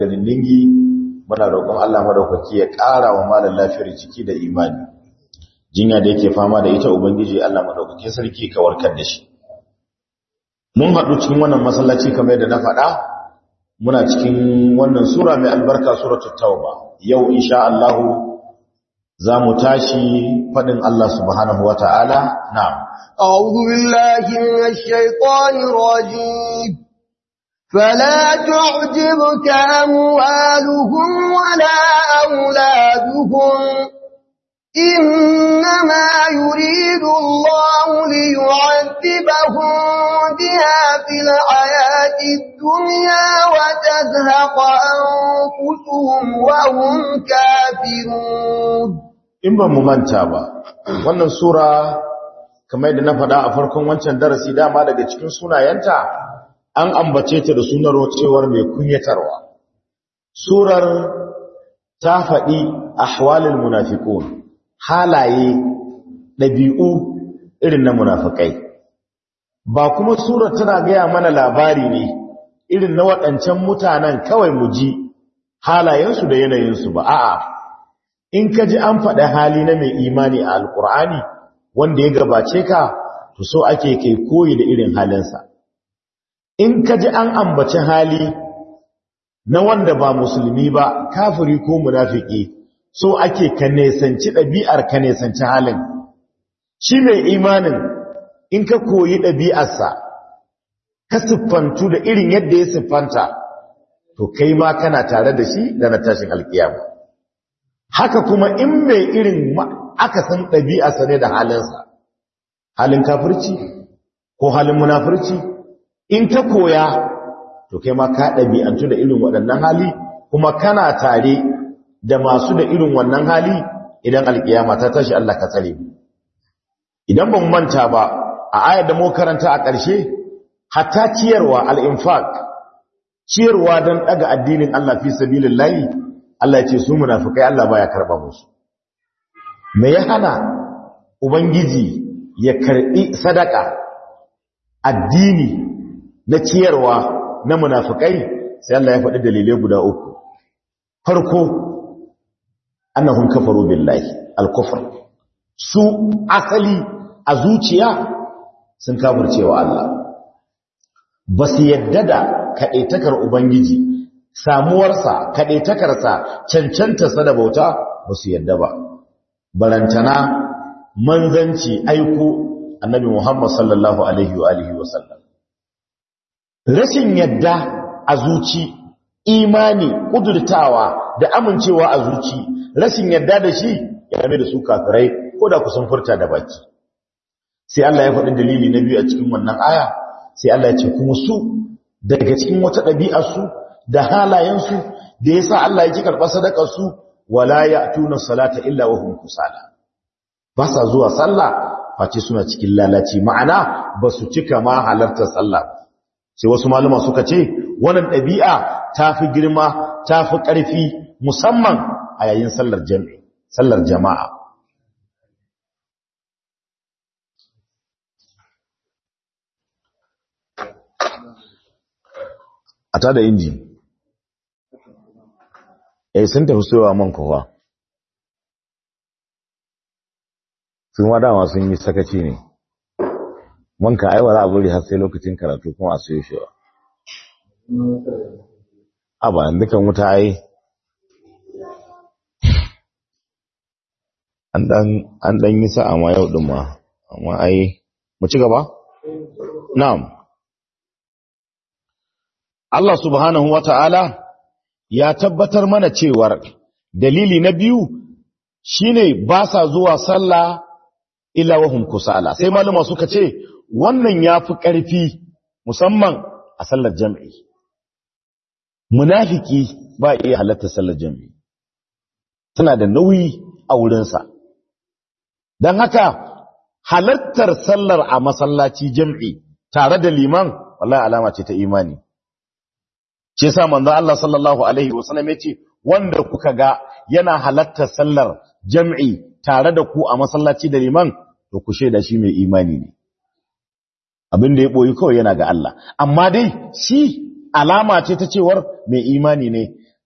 ganin dingi muna roƙon Allah madaukaki ya ƙara wa malam lafiyar jiki da imani jinya da yake fama da ita ubangiji Allah madaukaki sarki ka warkar da shi mun haɗu cikin wannan masallaci kamar yadda na faɗa muna cikin wannan sura mai albarka suratul tauba yau insha Allah za mu tashi faɗin Allah subhanahu wata'ala na'am أعوذ بالله من الشيطان الرجيم فلا تعجبك أموالهم ولا أولادهم إنما يريد الله ليعذبهم بها في الحياة الدنيا وتزهق أنفسهم وهم كافرون in ba mu manta ba wannan sura kamar yadda na faɗa a farkon wancan darasi dama daga cikin sunayenta an ambace ta da sunar cewar mai kunyatarwa surar ta faɗi ahwalul munafiqun halaye ɗabi'u irin na munafikai ba kuma surar tana gaya mana labari ne irin na waɗancan mutanen kawai mu ji halayensu da yanayinsu ba a'a in ka ji an faɗa hali na mai imani a alkur'ani wanda ya gabace ka to so ake kai koyi da irin halinsa in ka ji an ambaci hali na wanda ba musulmi ba kafiri ko munafiki so ake ka nesanci ɗabi'ar ka nesanci halin shi mai imanin in ka koyi ɗabi'arsa ka siffantu da irin yadda ya siffanta to kai ma kana tare da shi da na tashin alkiyama haka kuma in mai irin aka san ɗabi'arsa ne da halinsa halin kafirci ko halin munafirci in ka koya to kai ma ka ɗabi'antu da irin waɗannan hali kuma kana tare da masu da irin wannan hali idan alkiyama ta tashi Allah ka tsare idan ban manta ba a ayar da mu karanta a ƙarshe hatta ciyarwa al-infaq ciyarwa don daga addinin Allah fi sabilillahi Allah ya ce su munafikai Allah baya karba musu me ya hana ubangiji ya karbi sadaka addini na ciyarwa na munafikai sai Allah ya faɗi dalilai guda uku farko annahum kafaru billahi al-kufr su asali a zuciya sun kafircewa Allah ba su yadda da kaɗaitakar ubangiji samuwarsa kaɗaitakarsa cancantarsa da bauta ba su yadda ba barantana manzanci aiko annabi Muhammad sallallahu alaihi wa alihi wa sallam rashin yadda a zuci imani kudurtawa da amincewa a zuci rashin yadda da shi ya mai da su kafirai ko da kusan furta da baki sai Allah ya faɗi dalili na biyu a cikin wannan aya sai Allah ya ce kuma su daga cikin wata ɗabi'arsu da halayensu da yasa Allah ya ki karɓar sadakar su wala ya'tuna salata illa wa hum kusala ba sa zuwa sallah face suna cikin lalaci ma'ana ba su cika ma halartar sallah sai wasu malama suka ce wannan ɗabi'a ta fi girma ta fi ƙarfi musamman a yayin sallar jami'i sallar jama'a a ta da inji eh sun tafi soyawa man kowa sun wa dama sun yi sakaci ne manka aiwa za a bari har sai lokacin karatu kuma a soyo shi a ba dukan wuta ai an dan yi sa'a ma yau din ma amma ai mu ci gaba na'am Allah subhanahu wata'ala ya tabbatar mana cewar dalili na biyu shine ba sa zuwa sallah illa wahum kusala sai malama suka ce wannan yafi ƙarfi musamman a sallar jami'i munafiki ba iya halatta sallar jami'i tana da nauyi a wurinsa don haka halartar sallar a masallaci jami'i tare da liman wallahi alama ce ta imani ce sa manzo Allah sallallahu alaihi wasallam yace wanda kuka ga yana halartar sallar jami'i tare da ku a masallaci da liman to ku shaida shi mai imani ne abin da ya boyi kawai yana ga Allah amma dai shi alama ce ta cewar mai imani ne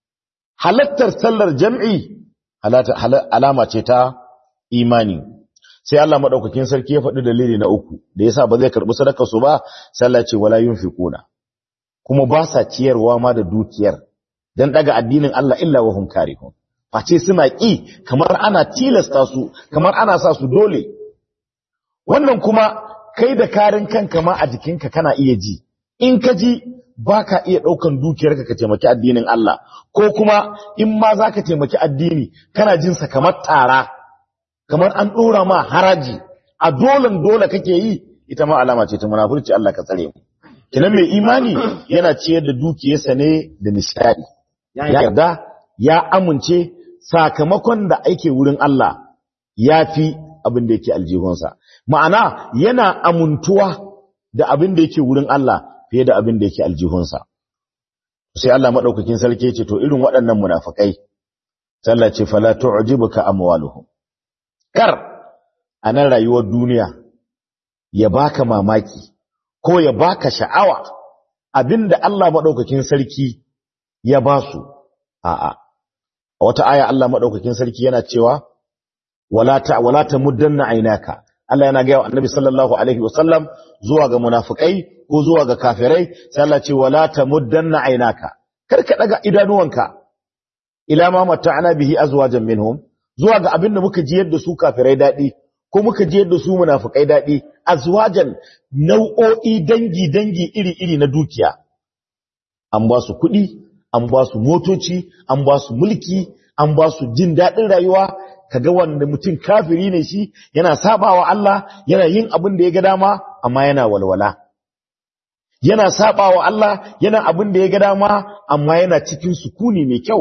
halattar sallar jam'i alama ce ta imani sai Allah madaukakin sarki ya faɗi dalili na uku da yasa ba zai karɓi sadakar su ba sai Allah ce wala yunfiquna kuma ba sa ciyarwa ma da dukiyar dan daga addinin Allah illa wa hum karihun face suna ki kamar ana tilasta su kamar ana sa su dole wannan kuma kai da karin kanka ma a jikinka kana iya ji in ka ji baka iya daukan dukiyarka ka taimaki addinin Allah ko kuma in ma zaka taimaki addini kana jin sa kamar tara kamar an dora ma haraji a dolan dole kake yi ita ma alama ce ta munafurci Allah ka tsare mu kinan mai imani yana ciyar da dukiyarsa ne da nishadi ya yarda ya amince sakamakon da ake wurin Allah ya fi abin da yake aljihunsa ma'ana yana amuntuwa da abin da yake wurin Allah fiye da abin da yake aljihunsa sai Allah madaukakin sarki ce to irin waɗannan munafikai sallah ce fala tu'jibuka amwaluhum kar anan rayuwar duniya ya baka mamaki ko ya baka sha'awa abinda Allah madaukakin sarki ya basu a'a a wata aya Allah madaukakin sarki yana cewa wala ta wala tamuddanna aynaka Allah yana gaya wa Annabi sallallahu alaihi wasallam zuwa ga munafikai ko zuwa ga kafirai sai Allah ce wala tamuddanna aynaka kar ka daga idanuwanka ila ma mata'ana bihi azwajan minhum zuwa ga abinda muka ji yadda su kafirai dadi ko muka ji yadda su munafikai dadi azwajan nau'o'i dangi dangi iri iri na dukiya an ba su kuɗi an ba su motoci an ba su mulki an ba su jin daɗin rayuwa kaga wanda mutum kafiri ne shi yana sabawa Allah yana yin abin da ya ga dama amma yana walwala yana sabawa Allah yana abin da ya ga dama amma yana cikin sukuni mai kyau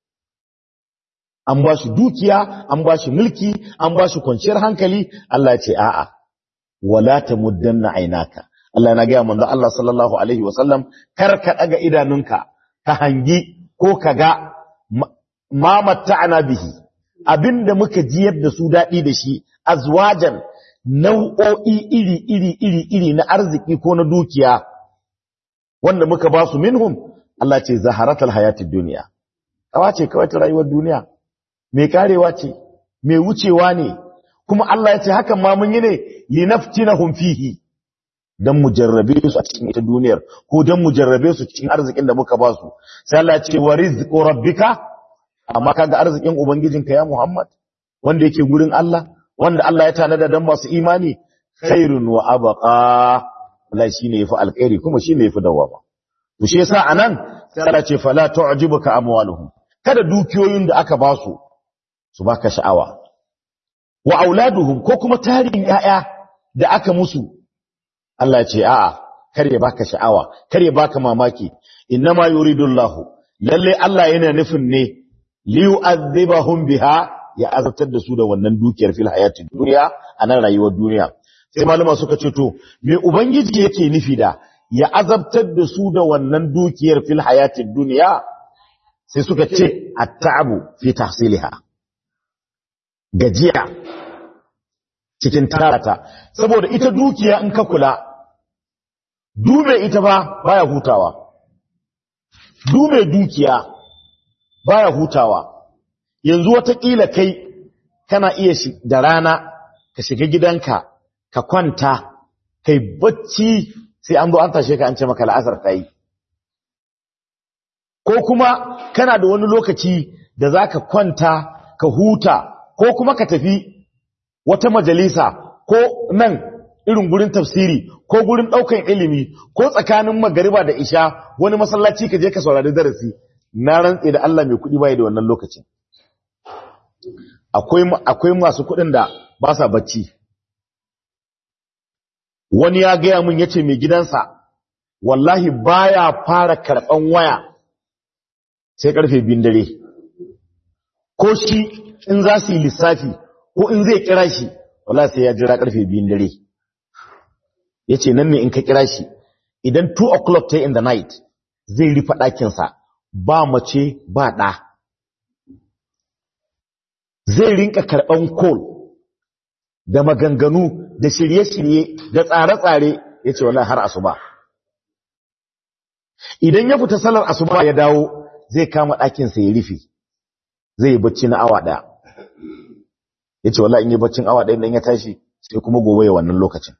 an ba shi dukiya an ba shi mulki an ba shi kwanciyar hankali Allah ce a'a wala tamuddanna ainaka Allah na ga manzo Allah sallallahu alaihi wasallam kar ka daga idanunka ka hangi ko ka ga ma matta'ana bihi abinda muka jiyar da su daɗi da shi azwajan nau'o'i iri iri iri iri na arziki ko na dukiya wanda muka ba su minhum Allah ce zaharatul hayatid duniya kawa ce kawai ta rayuwar duniya mai karewa ce mai wucewa ne kuma Allah ya ce hakan ma mun yi ne linaftinahum fihi dan mu jarrabe su a cikin ita duniyar ko dan mu jarrabe su cikin arzikin da muka ba su sai Allah ya ce wa rizqu rabbika amma kaga arzikin ubangijinka ya Muhammad wanda yake gurin Allah wanda Allah ya tanada dan masu imani khairun wa abqa Allah shine yafi alkhairi kuma shine yafi dawama to shi yasa anan sai Allah ce fala tu'jibuka amwaluhum kada dukiyoyin da aka ba su su baka sha'awa wa auladuhum ko kuma tarin yaya da aka musu Allah ya ce a'a kar ya baka sha'awa kar ya baka mamaki innama yuridullahu lalle Allah yana nufin ne liyu'adhibahum biha ya azabtar da su da wannan dukiyar fil hayatid dunya anan rayuwar duniya sai malama suka ce to me ubangiji yake nufi da ya azabtar da su da wannan dukiyar fil hayatid dunya sai suka ce at-ta'bu fi tahsiliha gajiya cikin tarata saboda ita dukiya in ka kula dume ita ba baya hutawa dume dukiya baya hutawa yanzu watakila kai kana iya shi da rana ka shiga gidanka ka kwanta kai bacci sai an zo an tashe ka an ce maka la'asar ta yi ko kuma kana da wani lokaci da za ka kwanta ka huta ko kuma ka tafi wata majalisa ko nan irin gurin tafsiri ko gurin ɗaukan ilimi ko tsakanin magariba da isha wani masallaci ka je ka saurari darasi na rantse da Allah mai kuɗi bai da wannan lokacin akwai akwai masu kuɗin da ba sa bacci wani ya gaya mun yace mai gidansa wallahi baya fara karɓan waya sai karfe biyun dare ko shi in za su yi lissafi ko in zai kira shi wallahi sai ya jira karfe biyun dare yace nan ne in ka kira shi idan 2 o'clock ta in the night zai rufe ɗakinsa ba mace ba ɗa zai rinka karɓan kol da maganganu da shirye-shirye da tsare-tsare ya ce wallahi har asuba idan ya fita salar asuba ya dawo zai kama ɗakinsa ya rufe zai yi bacci na awa ɗaya ya ce wala in yi baccin awa ɗaya ɗan ya tashi sai kuma gobe ya wannan lokacin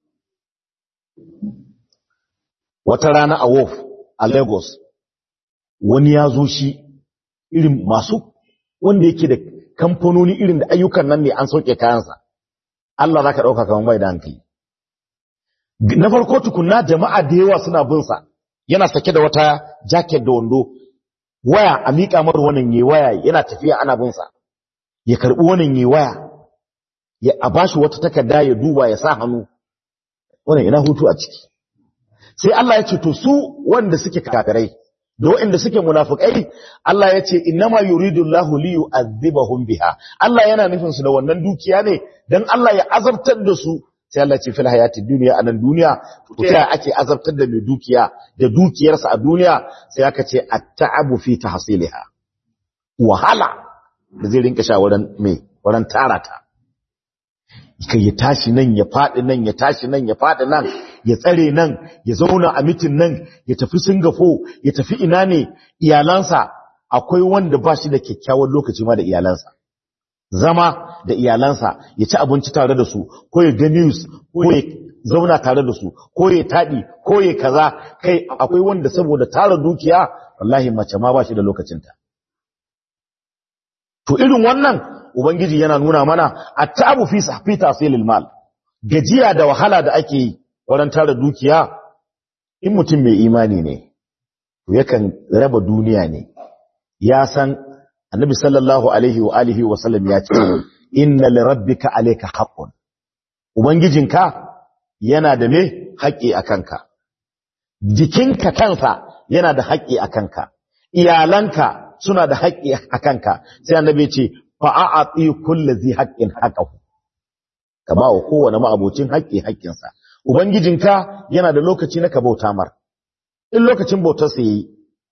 wata rana a Wolf a Lagos wani ya zo shi irin masu wanda yake da kamfanoni irin da ayyukan nan ne an sauke kayansa Allah za ka ɗauka kamar bai da hankali na farko tukunna jama'a da yawa suna binsa yana sake da wata jacket da wando waya a miƙa mar wannan yi waya yana tafiya ana binsa ya karɓi wannan yi waya ya a bashi wata takarda ya duba ya sa hannu wannan ina hutu a ciki sai Allah ya ce to su wanda suke kafirai da waɗanda suke munafikai Allah ya ce innama yuridu Allahu li yu'adhibahum biha Allah yana nufin su da wannan dukiya ne dan Allah ya azabtar da su sai Allah ce fil hayati dunya anan duniya to ta ake azabtar da mai dukiya da dukiyarsa a duniya sai aka ce at-ta'abu fi tahsiliha wahala da zai rinka sha wurin me wurin tarata kai ya tashi nan ya faɗi nan ya tashi nan ya faɗi nan ya tsare nan ya zauna a mitin nan ya tafi Singapore ya tafi ina ne iyalansa akwai wanda ba shi da kyakkyawan lokaci ma da iyalansa zama da iyalansa ya ci abinci tare da su ko ya ga news ko ya zauna tare da su ko ya taɗi ko ya kaza kai akwai wanda saboda tara dukiya wallahi mace ma ba shi da lokacinta to irin wannan ubangiji yana nuna mana at-ta'abu fi fi tasilil mal gajiya da wahala da ake yi wurin tara dukiya in mutum mai imani ne to yakan raba duniya ne ya san annabi sallallahu alaihi wa alihi wa sallam ya ce inna li rabbika alayka haqqun ubangijinka yana da me haƙƙi a kanka jikinka kansa yana da haƙƙi a kanka iyalanka suna da haƙƙi a kanka sai annabi ce fa'a'ati kulli zi haqqin haqqahu ka ba wa kowane ma'abocin haƙƙi haƙƙinsa ubangijinka yana da lokaci na ka bauta mar in lokacin bautar sa yi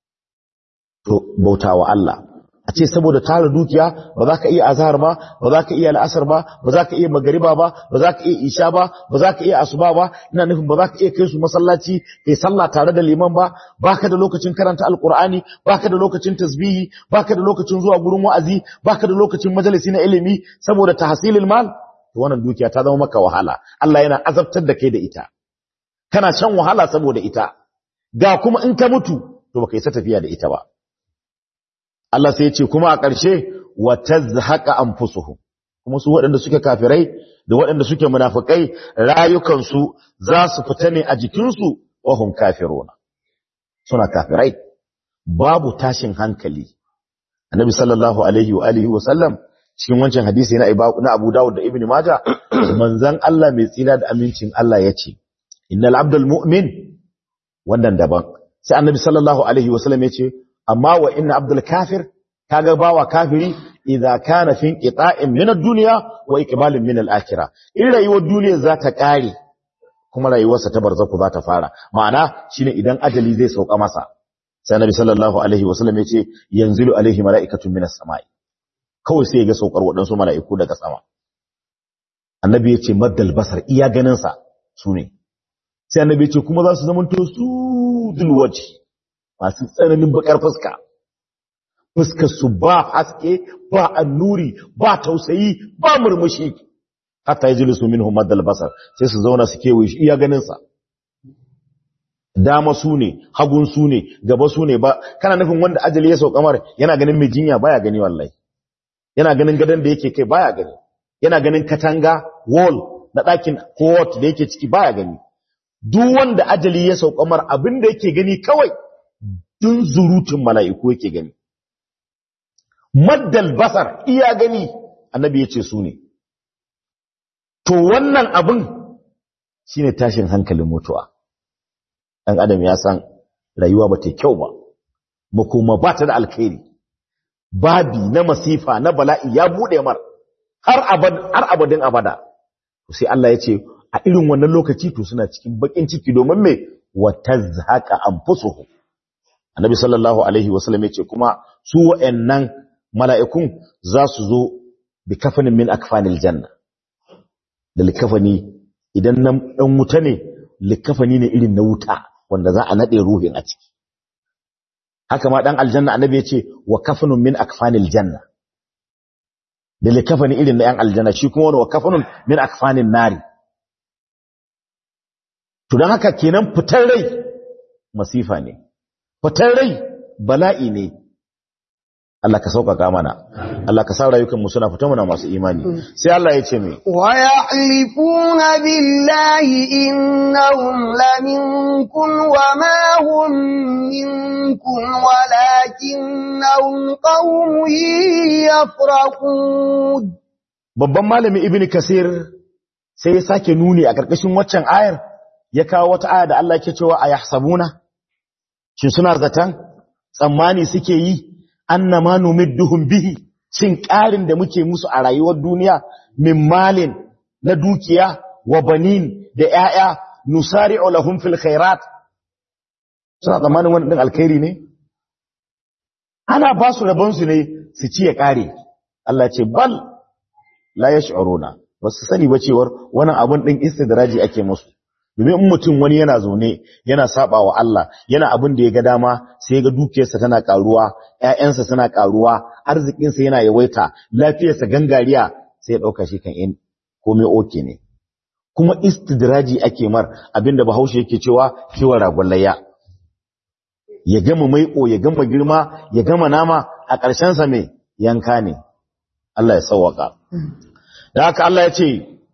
to bauta wa Allah a ce saboda tara dukiya ba za ka iya azhar ba ba za ka iya al'asar ba ba za ka iya magariba ba ba za ka iya isha ba ba za ka iya asuba ba ina nufin ba za ka iya kai su masallaci kai sallah tare da liman ba baka da lokacin karanta alqur'ani baka da lokacin tasbihi baka da lokacin zuwa gurin wa'azi baka da lokacin majalisi na ilimi saboda tahsilil mal to wannan dukiya ta zama maka wahala Allah yana azabtar da kai da ita kana shan wahala saboda ita ga kuma in ka mutu to baka isa tafiya da ita ba Allah sai ya ce kuma a ƙarshe wa tazhaqa anfusuhum kuma su waɗanda suke kafirai da waɗanda suke munafikai rayukansu za su fita ne a jikinsu wa hum kafiruna suna kafirai babu tashin hankali annabi sallallahu alaihi wa alihi wa sallam cikin wancan hadisi na na Abu Dawud da Ibn Majah manzon Allah mai tsira da amincin Allah yace innal abdul mu'min wannan daban sai annabi sallallahu alaihi wa sallam yace amma wa inna abdul kafir kaga bawa kafiri idza kana fi inqita'in min ad-dunya wa iqbalin min al-akhirah in rayuwar duniya za ta kare kuma rayuwarsa ta barzaku za ta fara ma'ana shine idan ajali zai sauka masa sai annabi sallallahu alaihi wasallam yace yanzilu alaihi mala'ikatun min as-sama'i kawai sai ya ga saukar wadansu mala'iku daga sama annabi yace maddal basar iya ganin sa sune sai annabi yace kuma za su zamanto su dulwaji masu tsananin bakar fuska fuskar su ba haske ba annuri ba tausayi ba murmushi hatta yajlisu minhum maddal basar sai su zauna su kewaye shi iya ganin sa dama su ne hagun su ne gaba su ne ba kana nufin wanda ajali ya sauka mar yana ganin mai jinya baya gani wallahi yana ganin gadon da yake kai baya gani yana ganin katanga wall na ɗakin court da yake ciki baya gani duk wanda ajali ya sauka mar abin da yake gani kawai dun zurutun mala'iku yake gani maddal basar iya gani annabi ya ce su ne to wannan abin shine tashin hankalin mutuwa ɗan adam ya san rayuwa ba ta kyau ba makoma ba ta da alkhairi babi na masifa na bala'i ya buɗe mar har abadin abada sai Allah ya ce a irin wannan lokaci to suna cikin bakin ciki domin me wata zaka anfusuhu annabi sallallahu alaihi wasallam ya ce kuma su wa'annan mala'ikun za su zo bi kafanin min akfanil janna da likafani idan nan ɗan wuta ne likafani ne irin na wuta wanda za a naɗe ruhin a ciki haka ma dan aljanna annabi ya ce wa kafanun min akfanil janna da likafani irin na yan aljanna shi kuma wani wa kafanun min akfanin nari to don haka kenan fitar rai masifa ne fitar rai bala'i ne Allah ka sauƙaƙa mana Allah ka sa rayukanmu suna fita muna masu imani sai Allah ya ce mai wa ya'lifuna billahi innahum laminkum wa ma hum minkum walakinnahum qaumun yafraqun babban malami ibnu kasir sai ya sake nuni a ƙarƙashin waccan ayar ya kawo wata aya da Allah ke cewa ayahsabuna shin suna zatan tsammani suke yi annama numidduhum bihi cin ƙarin da muke musu a rayuwar duniya min malin na dukiya wa banin da ƴaƴa nusari'u lahum fil khairat suna tsammanin wannan din alkhairi ne ana ba su rabon su ne su ci ya ƙare Allah ce bal la yash'uruna wasu sani ba cewar wannan abun din istidraji ake musu domin in mutum wani yana zaune yana saba wa Allah yana abin da ya ga dama sai ga dukiyarsa tana karuwa ƴaƴansa suna karuwa arzikinsa yana yawaita lafiyarsa gangariya sai ya dauka shi kan in komai oke ne kuma istidraji ake mar abinda Bahaushe yake cewa kiwon ragon layya ya gama maiƙo ya gama girma ya gama nama a ƙarshen sa me yanka ne Allah ya sauwaka da haka Allah ya ce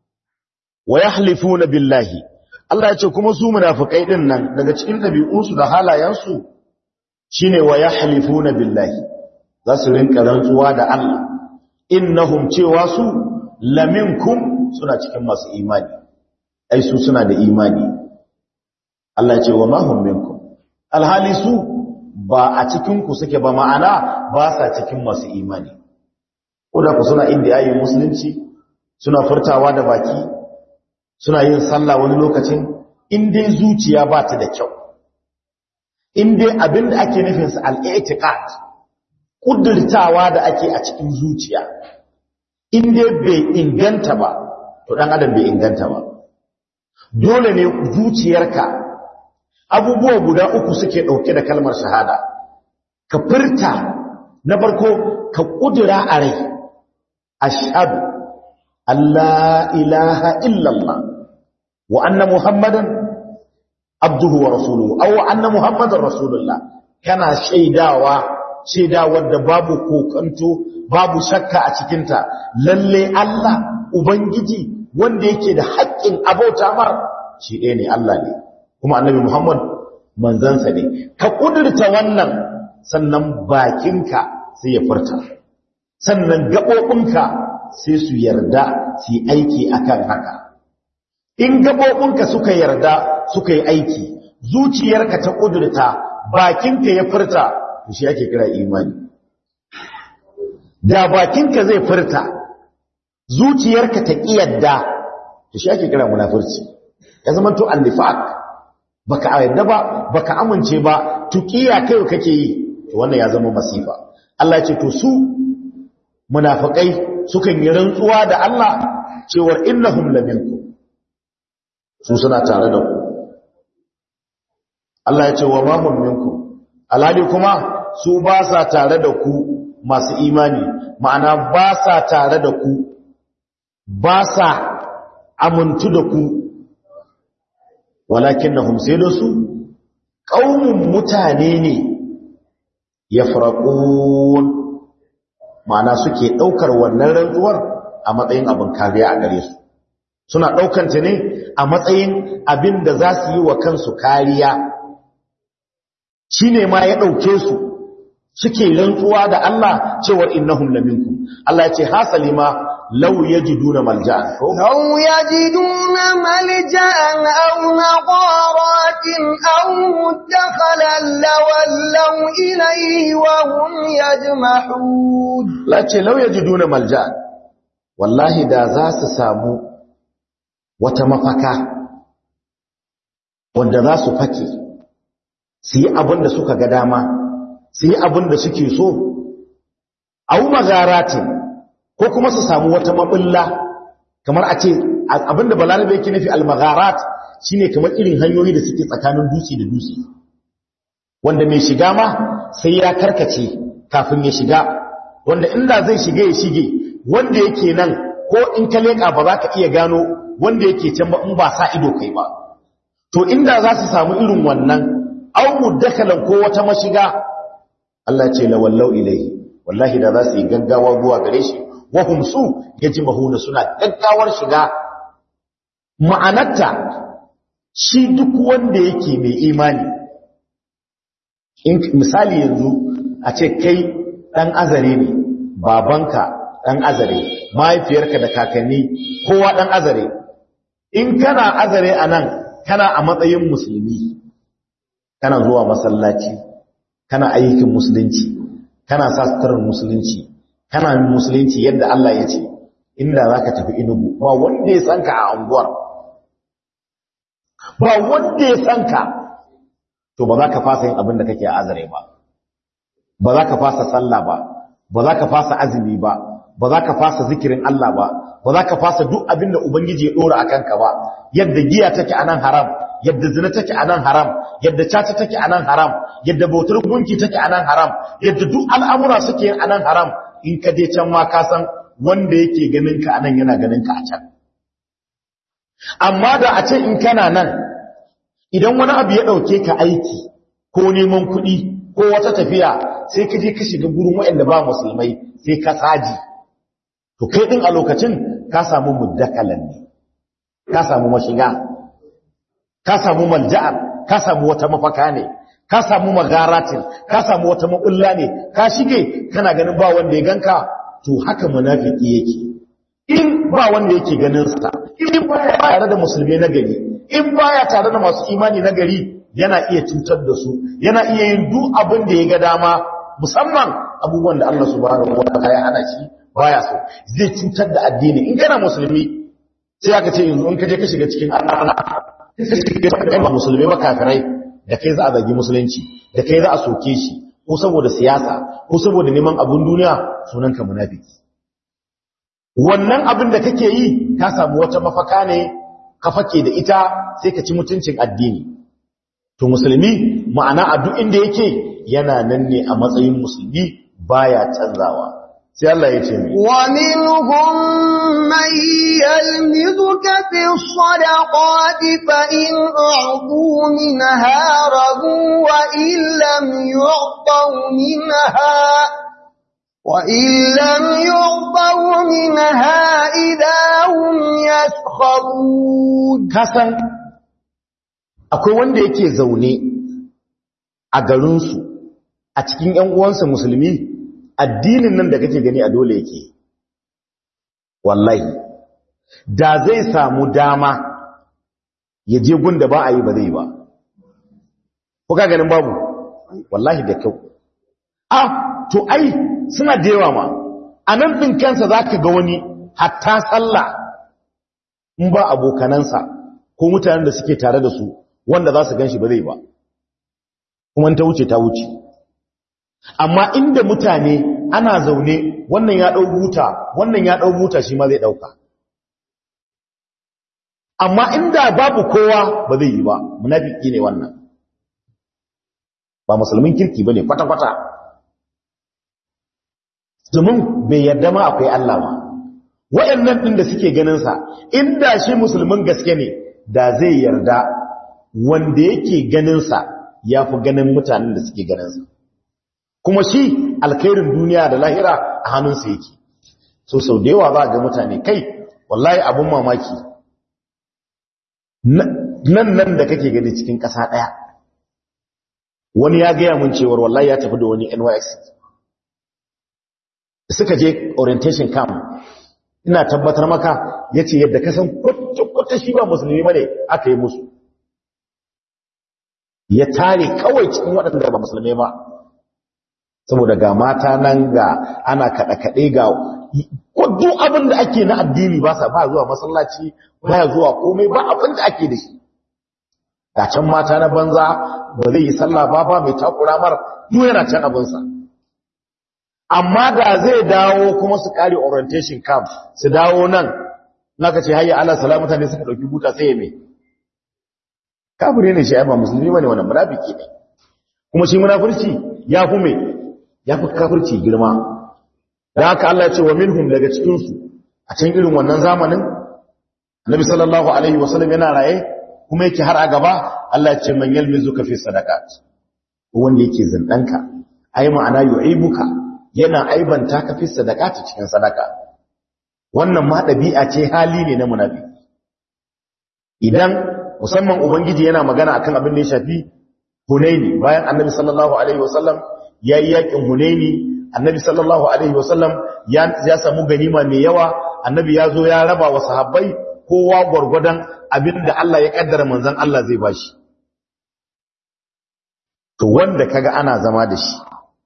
wa yahlifuna billahi Allah ya ce kuma su munafikai din nan daga cikin dabi'unsu da halayensu shine wa yahlifuna billahi za su rinka rantsuwa da Allah innahum cewa su laminkum suna cikin masu imani ai su suna da imani Allah ya ce wa ma hum minkum alhali su ba a cikin ku suke ba ma'ana ba sa cikin masu imani ko da ku suna inda yayin musulunci suna furtawa da baki suna yin sallah wani lokacin in dai zuciya ba ta da kyau in dai abin da ake nufinsa al'i'tiqad kudurtawa da ake a cikin zuciya in dai bai inganta ba to dan adam bai inganta ba dole ne zuciyarka abubuwa guda uku suke dauke da kalmar shahada ka furta na farko ka kudura a rai ashhadu Allah ilaha illallah wa anna muhammadan abduhu wa rasuluhu aw anna muhammadan rasulullah kana shaidawa shaidawar da babu kokanto babu shakka a cikinta lalle Allah ubangiji wanda yake da haƙƙin abauta mar shi ɗaya ne Allah ne kuma annabi Muhammad manzansa ne ka kudurta wannan sannan bakinka sai ya furta sannan gaɓoɓinka sai su yarda su yi aiki akan haka in gaɓoɓinka suka yarda suka yi aiki zuciyarka ta ƙudurta bakinka ya furta to shi ake kira imani da bakinka zai furta zuciyarka ta ƙi yadda to shi ake kira munafurci ya zama to annifaq baka yadda ba baka amince ba tuqiya kai kake yi to wannan ya zama masifa Allah ya ce to su munafikai sukan yi rantsuwa da Allah cewar innahum laminkum su suna tare da ku Allah ya ce wa ma hum minkum alhali kuma su ba sa tare da ku masu imani ma'ana ba sa tare da ku ba sa amintu da ku walakinnahum sai da su qaumun mutane ne yafraqun ma'ana suke daukar wannan rantsuwar a matsayin abin kariya a gare su suna daukanta ne a matsayin abin da za su yi wa kansu kariya shine ma ya dauke su suke rantsuwa da Allah cewar innahum laminkum Allah ya ce hasali ma law yajiduna malja'an law yajiduna malja'an aw maqaratin aw mudakhalan lawallaw ilayhi wa hum yajmahun la ce law yajiduna malja'an wallahi da za su samu wata mafaka wanda za su fake su yi abin da suka ga dama su yi abin da suke so au magaratin ko kuma su samu wata mabulla kamar a ce abin da balarabe yake nufi almagarat shine kamar irin hanyoyi da suke tsakanin dutse da dutse wanda mai shiga ma sai ya karkace kafin ya shiga wanda inda zai shige ya shige wanda yake nan ko in ka leƙa ba za ka iya gano wanda yake can ba in ba sa ido kai ba to inda za su samu irin wannan au muddakalan ko wata mashiga Allah ce la wallau ilai wallahi da za su yi gaggawa zuwa gare shi wa hum su yajmahuna suna gaggawar shiga ma'anarta shi duk wanda yake mai imani in misali yanzu a ce kai dan azare ne babanka dan azare mahaifiyarka da kakanni kowa dan azare in kana azare anan kana a matsayin musulmi kana zuwa masallaci kana ayyukan musulunci kana sa suturar musulunci kana musulunci yadda Allah ya ce inda za ka tafi inugu ba wanda ya sanka a anguwar ba wanda ya sanka to ba za ka fasa yin abin da kake a azare ba ba za ka fasa sallah ba ba za ka fasa azumi ba ba za ka fasa zikirin Allah ba ba za ka fasa duk abin da Ubangiji ya ɗora a kanka ba yadda giya take a nan haram yadda zina take a nan haram yadda caca take a nan haram yadda bautar gunki take a nan haram yadda duk al'amura suke yin a nan haram in ka je can ma ka san wanda yake ganin ka a nan yana ganin ka a can amma da a ce in kana nan idan wani abu ya ɗauke ka aiki ko neman kuɗi ko wata tafiya sai ka je ka shiga gurin waɗanda ba musulmai sai ka saji to kai ɗin a lokacin ka samu muddakalan ne ka samu mashiga ka samu malja'ar ka samu wata mafaka ne ka samu magaratin ka samu wata maɓulla ne ka shige kana ganin ba wanda ya ganka to haka munafiki yake in ba wanda yake ganin sa in baya tare da musulmi na gari in baya tare da masu imani na gari yana iya cutar da su yana iya yin duk abin da ya ga dama musamman abubuwan da Allah subhanahu wa ta'ala ya hana shi baya so zai cutar da addini in kana musulmi sai aka ce yanzu in ka je ka shiga cikin Allah kai ba musulmi ba kafirai da kai za a zagi musulunci da kai za a soke shi ko saboda siyasa ko saboda neman abun duniya sunan ka munafiki wannan abin da kake yi ka samu wata mafaka ne ka fake da ita sai ka ci mutuncin addini to musulmi ma'ana a duk inda yake yana nan ne a matsayin musulmi baya canzawa sai Allah ya ce mi wa minhum man yalmizuka fi sadaqati fa in a'tu minha radu wa in lam yu'taw minha wa in lam yu'taw minha idahum yaskharun kasan akwai wanda yake zaune a garinsu a cikin ‘yan uwansa musulmi addinin nan da kake gani a dole yake wallahi da zai samu dama ya je gun da ba a yi ba zai ba kuka ganin babu wallahi da kyau ah to ai suna da yawa ma a nan ɗin kansa za ka ga wani hatta sallah in ba abokanansa ko mutanen da suke tare da su wanda za su gan shi ba zai ba kuma ta wuce ta wuce amma inda mutane ana zaune wannan ya ɗau buta wannan ya ɗau buta shi ma zai ɗauka amma inda babu kowa ba zai yi ba munafiki ne wannan ba musulmin kirki ba ne kwata-kwata domin bai yarda ma akwai Allah ba wayannan ɗin da suke ganinsa inda shi musulmin gaske ne da zai yarda wanda yake ganinsa ya fi ganin mutanen da suke ganinsa kuma shi alkhairin duniya da lahira a hannunsa yake so sau da yawa za ga mutane kai wallahi abun mamaki nan nan da kake gani cikin ƙasa ɗaya wani ya gaya mun cewar wallahi ya tafi da wani nys suka je orientation camp ina tabbatar maka ya ce yadda kasan kwata shi ba musulmi ba ne aka yi musu ya tare kawai cikin waɗanda ba musulmi ba saboda ga mata nan ga ana kaɗe-kaɗe ga duk abin da ake na addini ba sa ba zuwa masallaci ba ya zuwa komai ba abin da ake da shi ga can mata na banza ba zai yi sallah ba ba mai takura mar duk yana can abinsa amma da zai dawo kuma su kare orientation camp su dawo nan naka ce hayya ala salamata ne suka dauki buta sai me kafire ne shi ai ba musulmi bane wannan munafiki ne kuma shi munafurci ya fi mai ya fi kafirci girma da haka Allah ya ce wa minhum daga cikinsu a can irin wannan zamanin Nabi sallallahu alaihi wasallam yana raye kuma yake har a gaba Allah ya ce man yalmizuka fi sadaqat wanda yake zindanka ai ma'ana yu'ibuka yana aibanta ka fi sadaqat cikin sadaka wannan ma dabi'a ce hali ne na munafiki idan musamman ubangiji yana magana akan abin da ya shafi Hunaini bayan Annabi sallallahu alaihi wasallam yayi yakin Hunaini Annabi sallallahu alaihi wasallam ya ya samu ganima mai yawa Annabi ya zo ya raba wa sahabbai kowa gwargwadon abinda Allah ya kaddara manzon Allah zai bashi to wanda kaga ana zama da shi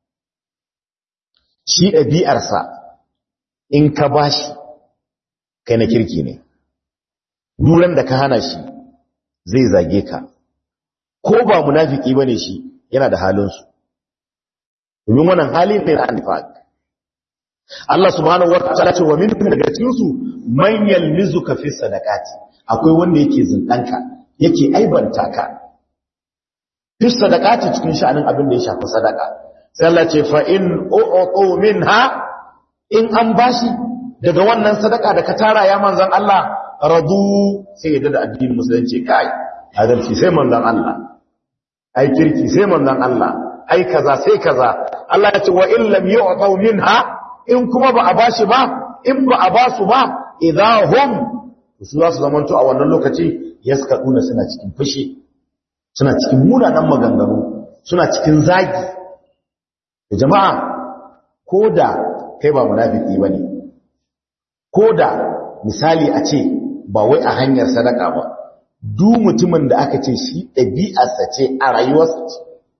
shi ɗabi'arsa in ka bashi kai na kirki ne duran da ka hana shi zai zage ka ko ba munafiki bane shi yana da halinsu domin wannan hali ne na anfaq Allah subhanahu wa ta'ala ce wa min daga cikin su man yalmizuka fi sadaqati akwai wanda yake zindanka yake aibanta ka fi sadaqati cikin sha'anin abin da ya shafi sadaka sai Allah ce fa in u'tu minha in an bashi daga wannan sadaka da ka tara ya manzon Allah radu sai yadda da addinin musulunci kai adalci sai manzon Allah ai kirki sai manzon Allah ai kaza sai kaza Allah ya ce wa in lam yu'tu minha in kuma ba a bashi ba in ba a basu ba idahum su za su zamanto a wannan lokaci yaskaduna suna cikin fushi suna cikin munanan maganganu suna cikin zagi da jama'a koda kai ba munafiki bane koda misali a ce ba wai a hanyar sadaka ba duk mutumin da aka ce shi ɗabi'arsa ce a rayuwarsa ce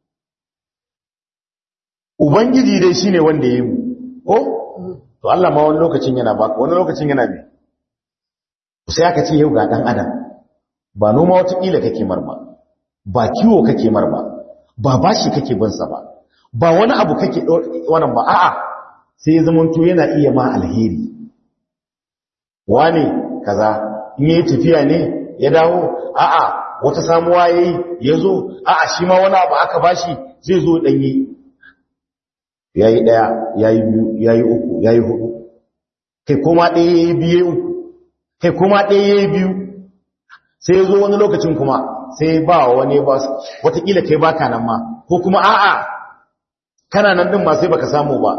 ubangiji dai shine wanda ya yi mu ko to Allah ma wani lokacin yana baka wani lokacin yana bi sai aka ce yau ga dan adam ba noma wata kila kake marma ba kiwo kake marma ba bashi kake bin sa ba ba wani abu kake wannan ba a'a sai zaman to yana iya ma alheri wane kaza in yayi tafiya ne ya dawo a'a wata samuwa yayi yazo a'a shi ma wani abu aka bashi zai zo danyi yayi daya yayi biyu yayi uku yayi hudu kai kuma daya yayi biye uku kai kuma daya yayi biyu sai yazo wani lokacin kuma sai ba wani ba watakila kai baka nan ma ko kuma a'a kana nan din ma sai baka samu ba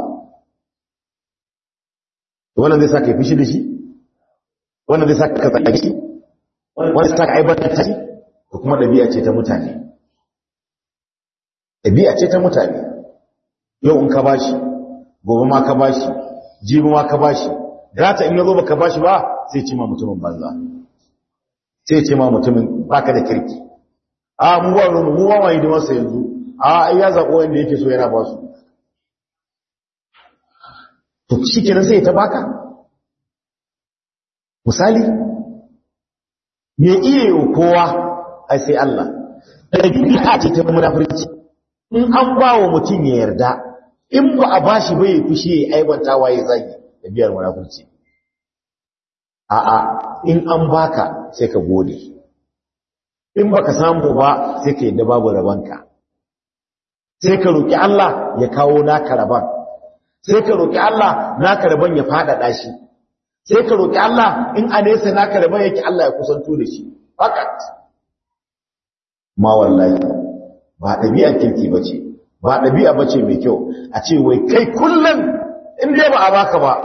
wannan zai saka fishi da shi wannan zai saka ka tsaki wannan zai saka aibata shi ko kuma dabi'a ce ta mutane dabi'a ce ta mutane yau in ka bashi gobe ma ka bashi jibi ma ka bashi gata in yazo baka bashi ba sai ce ma mutumin banza sai ce ma mutumin baka da kirki a mu ba mu mu ba mai da masa yanzu a ai ya zabo wanda yake so yana ba su to shikenan sai ta baka misali me iya yi kowa ai sai Allah da ce ta munafurci in an ba wa mutum ya yarda in ba a bashi bai fushi ya aibanta waye zagi da biyar munafurci a'a in an baka sai ka gode in baka samu ba sai ka yadda babu rabanka sai ka roki Allah ya kawo naka raban sai ka roki Allah naka raban ya fadada shi sai ka roki Allah in a nesa naka raban yake Allah ya kusanto da shi fakat ma wallahi ba ɗabi'a kirki ba ce ba ɗabi'a ba ce mai kyau a ce wai kai kullum in dai ba a baka ba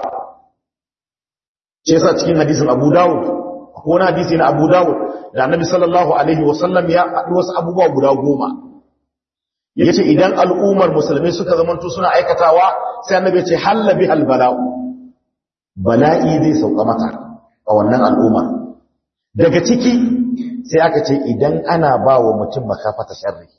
ce yasa cikin hadisin abu dawud ko wani hadisi na abu dawud da annabi sallallahu alaihi wasallam ya haɗu wasu abubuwa guda goma ya ce idan al'ummar musulmai suka zamanto suna aikatawa sai annabi ce halla bi bala'u bala'i zai sauka mata a wannan al'ummar daga ciki sai aka ce idan ana ba wa mutum makafata sharri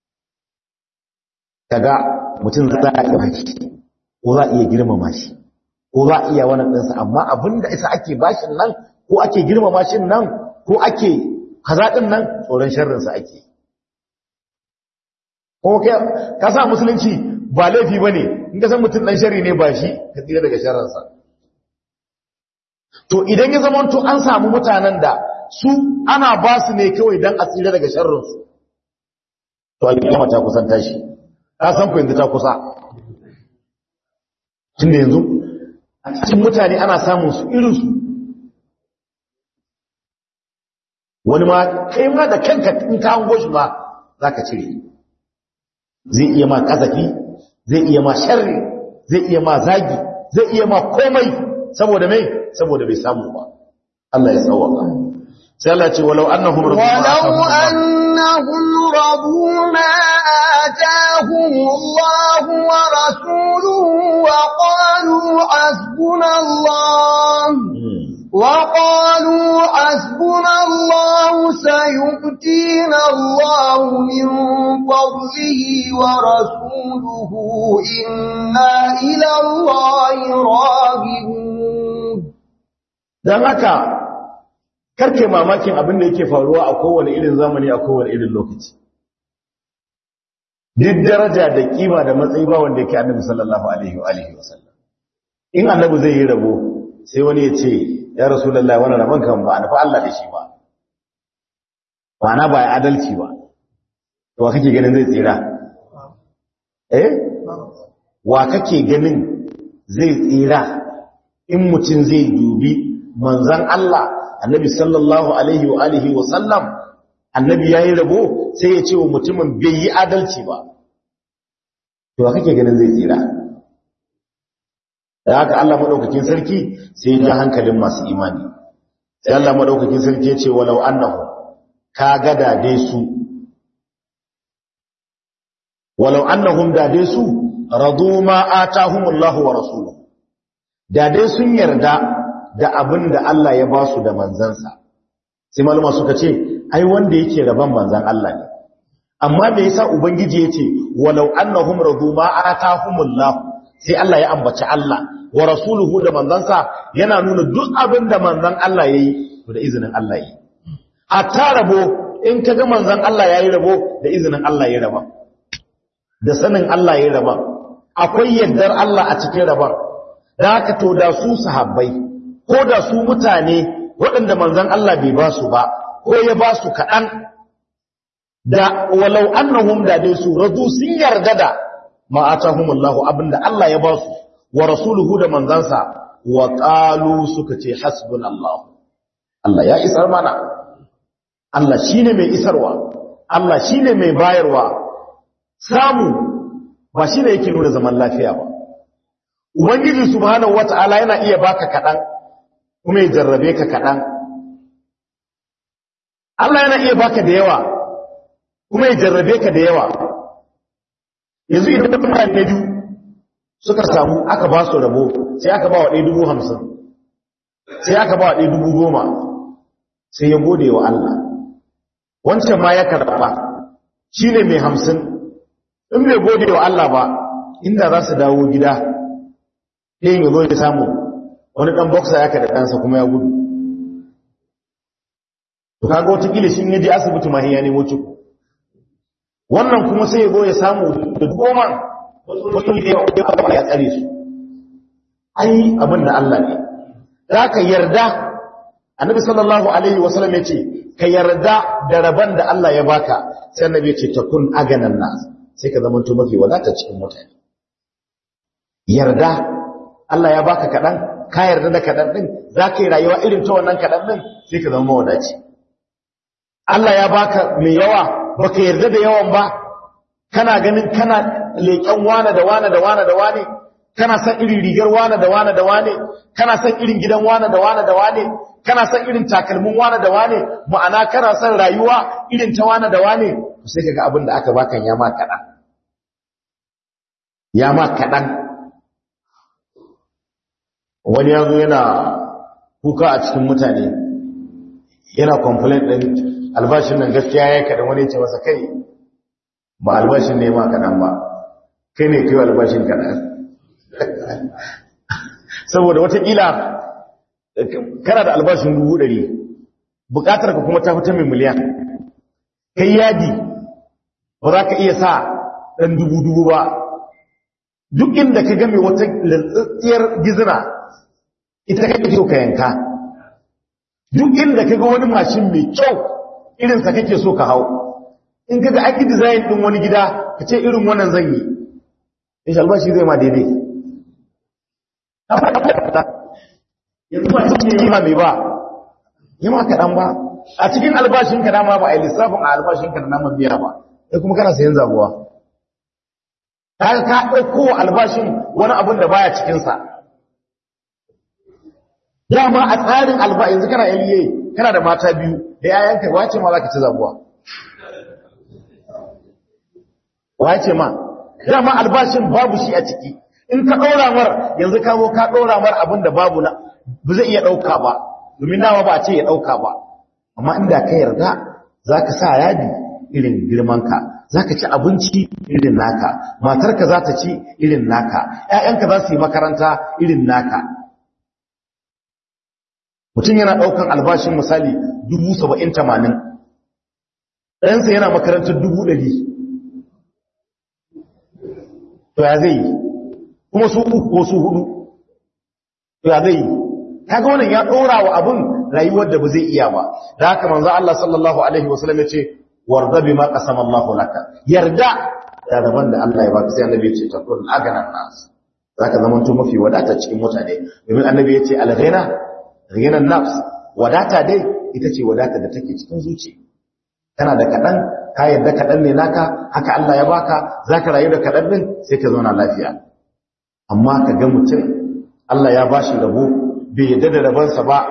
kaga mutum za a iya baki ko za a iya girmama shi ko za a iya wannan ɗinsa amma abinda isa ake bashin nan ko ake girmama shi nan ko ake kaza ɗin nan tsoron sharrinsa ake ko ka sa musulunci ba laifi ba ne in ka san mutum ɗan sharri ne ba shi ka tsira daga sharrinsa to idan ya zama to an samu mutanen da su ana ba su ne kawai don a tsira daga sharrinsu to a kiyama ta kusan tashi ka san ku yanzu ta kusa tunda yanzu a cikin mutane ana samun su irinsu wani ma kai ma da kanka in ka hango shi ba za ka cire zai iya ma kasafi zai iya ma sharri zai iya ma zagi zai iya ma komai saboda mai saboda bai samu ba Allah ya tsawaka sai Allah ce walau annahum ولو أنهم رضوا ما آتاهم الله ورسوله وقالوا حسبنا الله وقالوا حسبنا الله سيؤتينا الله من فضله ورسوله إنا إلى الله راغبون dan haka karke mamakin abin da yake faruwa a kowane irin zamani a kowane irin lokaci duk daraja da kima da matsayi ba wanda yake annabi sallallahu alaihi wa alihi wasallam in annabi zai yi rabo sai wani ya ce ya rasulullahi wannan rabon kan ba nufa Allah da shi ba ba na ba ya adalci ba to wa kake ganin zai tsira eh wa kake ganin zai tsira in mutum zai dubi manzan Allah annabi sallallahu alaihi wa alihi wa sallam annabi yayi rabo sai ya ce wa mutumin bai yi adalci ba to kake ganin zai tsira da haka Allah madaukakin sarki sai ya hankalin masu imani sai Allah madaukakin sarki ya ce walau annahu ka ga dade su walau annahum dade su radu ma atahumullahu wa rasuluhu dade sun yarda da abin da Allah ya ba su da manzansa sai malama suka ce ai wanda yake raban manzan Allah ne amma me yasa ubangiji yace walau annahum radu ma atahumullah sai Allah ya ambaci Allah wa rasuluhu da manzansa yana nuna duk abin da manzan Allah yayi to da izinin Allah yayi hatta rabo in kaga manzan Allah yayi rabo da izinin Allah yayi raba da sanin Allah yayi raba akwai yardar Allah a cikin raban da haka to da su sahabbai ko da su mutane waɗanda manzan Allah bai ba su ba ko ya ba su kaɗan da walau annahum da dai su radu sun yarda da ma'atahumullahu abinda Allah ya ba su wa rasuluhu da manzansa wa qalu suka ce hasbunallahu Allah ya isar mana Allah shine mai isarwa Allah shine mai bayarwa samu ba shine yake nuna zaman lafiya ba ubangiji subhanahu wata'ala yana iya baka kaɗan kuma ya jarrabe ka kaɗan. Allah yana iya baka da yawa kuma ya jarrabe ka da yawa. Yanzu idan mutane biyu suka samu aka ba su rabo sai aka ba wa ɗaya dubu hamsin, sai aka ba wa ɗaya dubu goma, sai ya gode wa Allah. Wancan ma ya karɓa shi ne mai hamsin, in bai gode wa Allah ba, inda za su dawo gida, ɗayan ya zo ya samu wani ɗan boksa ya kada ɗansa kuma ya gudu to kaga watakila shi yaje asibiti ma ya nemo ciko wannan kuma sai ya zo ya samu da goma wasu ya ya tsare su ai abin da Allah ne za ka yarda annabi sallallahu alaihi wasallam ya ce ka yarda da rabon da Allah ya baka sai annabi ya ce takun aganan nas sai ka zama to mafi wadata cikin mutane yarda Allah ya baka kaɗan ka yarda da kaɗan ɗin za ka yi rayuwa irin ta wannan kaɗan ɗin sai ka zama mawadaci Allah ya baka mai yawa ba ka yarda da yawan ba kana ganin kana leƙen wane da wane da wane da wane kana san irin rigar wane da wane da wane kana san irin gidan wane da wane da wane kana san irin takalmin wane da wane ma'ana kana san rayuwa irin ta wane da wane sai kaga abin da aka baka ya ma kaɗan ya ma kaɗan wani ya zo yana kuka a cikin mutane yana complain ɗin albashin nan gaskiya ya kaɗan wani ce masa kai ba albashin ne ma kaɗan ba kai ne kai albashin kaɗan saboda watakila kana da albashin dubu ɗari buƙatar ka kuma ta fita mai miliyan kai yadi ba za ka iya sa ɗan dubu-dubu ba duk inda ka game wata lantsitsiyar gizina ita kake so ka yanka duk inda kaga wani mashin mai kyau irin sa kake so ka hau in kaga aki design din wani gida ka ce irin wannan zan yi in albashi zai ma daidai yanzu ba cikin yi ma mai ba yi ma kaɗan ba a cikin albashinka dama ba a yi lissafin a albashinka da naman biya ba sai kuma kana sayan zabuwa ka ka ɗauko albashin wani abin da baya cikinsa dama a tsarin alba yanzu kana LA kana da mata biyu da yayanka wace ma za ka ci zabuwa wace ma dama albashin babu shi a ciki in ka ɗora mar yanzu ka zo ka ɗora mar abin da babu na ba zai iya ɗauka ba domin dama ba a ce ya ɗauka ba amma inda ka yarda za ka sa yadi irin girmanka za ka ci abinci irin naka matarka za ta ci irin naka ‘ya'yanka za su yi makaranta irin naka mutum yana ɗaukan albashin misali dubu saba'in tamanin ɗansa yana makarantar dubu ɗari to ya zai yi kuma su uku ko su hudu to ya zai yi kaga wannan ya ɗora wa abin rayuwar da ba zai iya ba da haka manzo Allah sallallahu alaihi wasallam ya ce warda bima qasama Allah laka yarda da rabon da Allah ya baka sai annabi ya ce takun aganan nas zaka zama to mafi wadata cikin mutane domin annabi ya ce al-ghina ghinan nafs wadata dai ita ce wadata da take cikin zuci kana da kadan ka yarda kadan ne naka haka Allah ya baka zaka rayu da kadan din sai ka zauna lafiya amma ka ga mutum Allah ya bashi rabo bai yarda da rabansa ba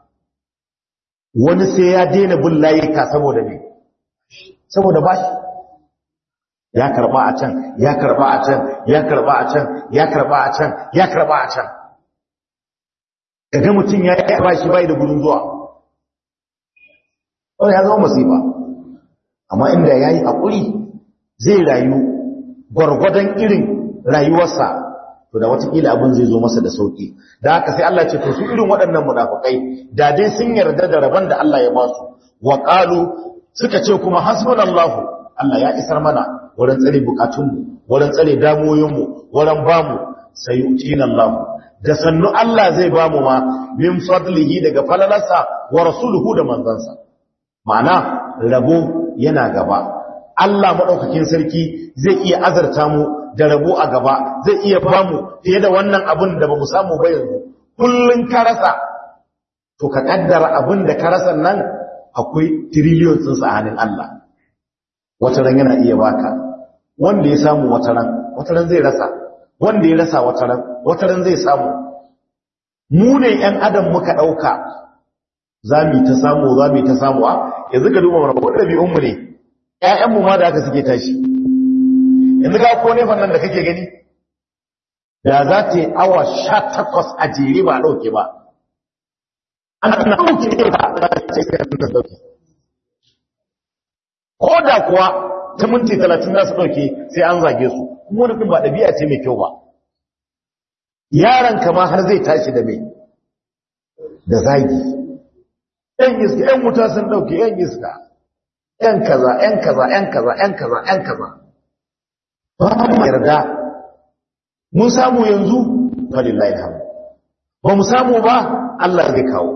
wani sai ya daina bin layuka saboda ne saboda ba shi ya karba a can ya karba a can ya karba a can ya karba a can ya karba a can kaga mutum ya yi ba shi bai da gudun zuwa wani ya zama masifa amma inda ya yi haƙuri zai rayu gwargwadon irin rayuwarsa to da watakila abin zai zo masa da sauki da haka sai Allah ce to su irin waɗannan munafukai da dai sun yarda da rabon da Allah ya ba su wa qalu suka ce kuma hasbunallahu Allah ya isar mana wurin tsare bukatunmu wurin tsare damoyinmu wurin bamu sayutina Allah da sannu Allah zai bamu ma min fadlihi daga falalarsa wa rasuluhu da manzansa ma'ana rabo yana gaba Allah madaukakin sarki zai iya azarta mu da rabo a gaba zai iya bamu fiye da wannan abin da bamu samu ba yanzu kullun ka rasa to ka kaddara abin da ka rasa nan akwai trillion sun sa hannun Allah wata ran yana iya baka wanda ya samu wata ran wata ran zai rasa wanda ya rasa wata ran wata ran zai samu mu ne ƴan adam muka dauka zamu ta samu zamu ta samu a yanzu ka duba mana wadda bi'un mu ne ƴaƴan mu ma da haka suke tashi yanzu ga ko ne fannan da kake gani da za ta yi awa 18 a jere ba dauke ba ana dauke ba ko da kuwa ta minti talatin za su ɗauke sai an zage su kuma wani ɗin ba ɗabi'a ce mai kyau ba yaron kama har zai tashi da mai da zagi ‘yan iska ‘yan wuta sun ɗauke ‘yan iska ‘yan kaza ‘yan kaza ‘yan kaza ‘yan kaza ‘yan kaza ba mu yarda mun samu yanzu falillahi alhamdu ba mu samu ba Allah zai kawo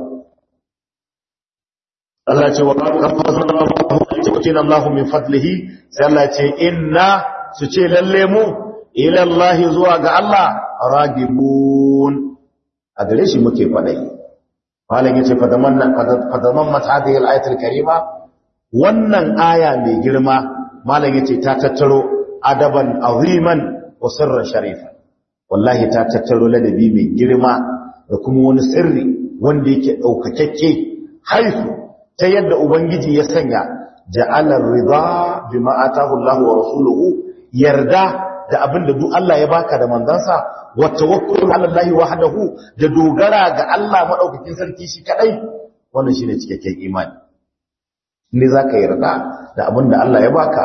Allah ce wa qafazallahu Allah min fadlihi sai Allah ce inna su ce lalle mu ila Allah zuwa ga Allah ragibun a gare shi muke kwadai malam yace fadamanna fadamammat hadhihi al-ayat al-karima wannan aya mai girma malam yace ta tattaro adaban aziman wa sirran sharifa wallahi ta tattaro ladabi mai girma da kuma wani sirri wanda yake daukakakke haifu ta yadda ubangiji ya sanya ja'alar rida bima atahu Allah wa rasuluhu yarda da abinda duk Allah ya baka da manzansa wa tawakkul ala Allah wahdahu da dogara ga Allah madaukakin sarki shi kadai wannan shine cikakken imani ne zaka yarda da abinda Allah ya baka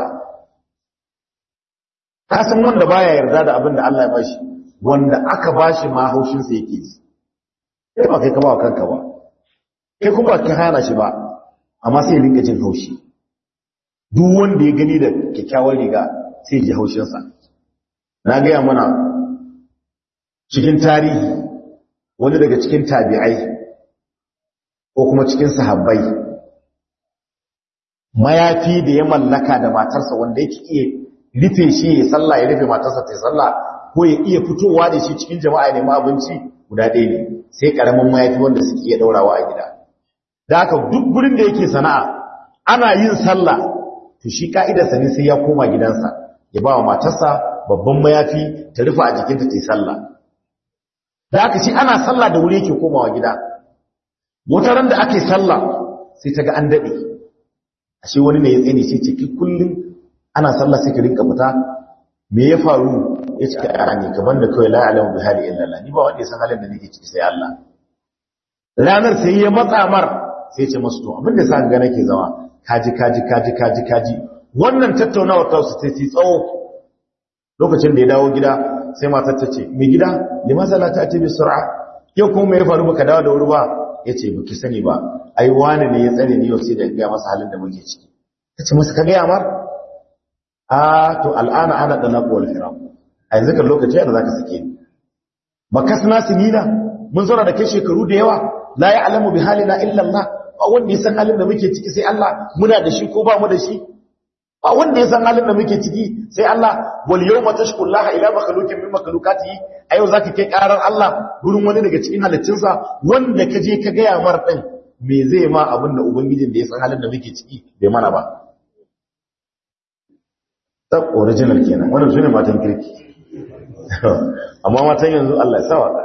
ka san wanda baya yarda da abinda Allah ya bashi wanda aka bashi ma haushin sa yake ji kai ba kai ka ba kanka ba kai kuma ka hana shi ba amma sai rinka jin haushi duk wanda ya gani da kyakkyawar riga sai ji haushinsa na gaya mana cikin tarihi wani daga cikin tabi'ai ko kuma cikin sahabbai mayafi da ya mallaka da matarsa wanda yake iya rufe shi ya sallah ya rufe matarsa ta sallah ko ya iya fitowa da shi cikin jama'a ne abinci guda ɗaya ne sai karamin mayafi wanda suke iya daurawa a gida da haka duk gurin da yake sana'a ana yin sallah to shi ka'idarsa ne sai ya koma gidansa ya ba wa matarsa babban mayafi ta rufe a jikinta ta yi sallah da haka shi ana sallah da wuri yake komawa gida wata ran da ake sallah sai ta ga an daɗe ashe wani ne ya tsaye sai ce ki kullum ana sallah sai ka rinka fita me ya faru ya ce a ne kaman da kawai la'alamu bi hali illallah ni ba wanda ya san halin da nake ciki sai Allah ranar sai ya matsa mar sai ya ce masu to abin da sa ga nake zama kaji kaji kaji kaji kaji wannan tattaunawar ta su sai tsawo lokacin da ya dawo gida sai matar ta ce mai gida limasa la ta'ti bi sur'a yau kuma me ya faru baka dawo da wuri ba yace baki sani ba ai wani ne ya tsare ni yau sai da ga masa halin da muke ciki tace masa ka ga mar a to al'ana ana da naqu wal firaq a yanzu kan lokaci da zaka sake ni bakasna sinina mun zauna da kai shekaru da yawa la ya'lamu bi halina illa Allah ba wanda ya san halin da muke ciki sai Allah muna da shi ko ba mu da shi ba wanda ya san halin da muke ciki sai Allah wal yawma tashkullaha ila makhluqin min makhluqatihi ayo zaka kai karar Allah gurin wani daga cikin halittunsa wanda ka je ka gaya mar din me zai ma abin da ubangijin da ya san halin da muke ciki bai mana ba ta original kenan wannan sune matan kirki amma matan yanzu Allah ya sawa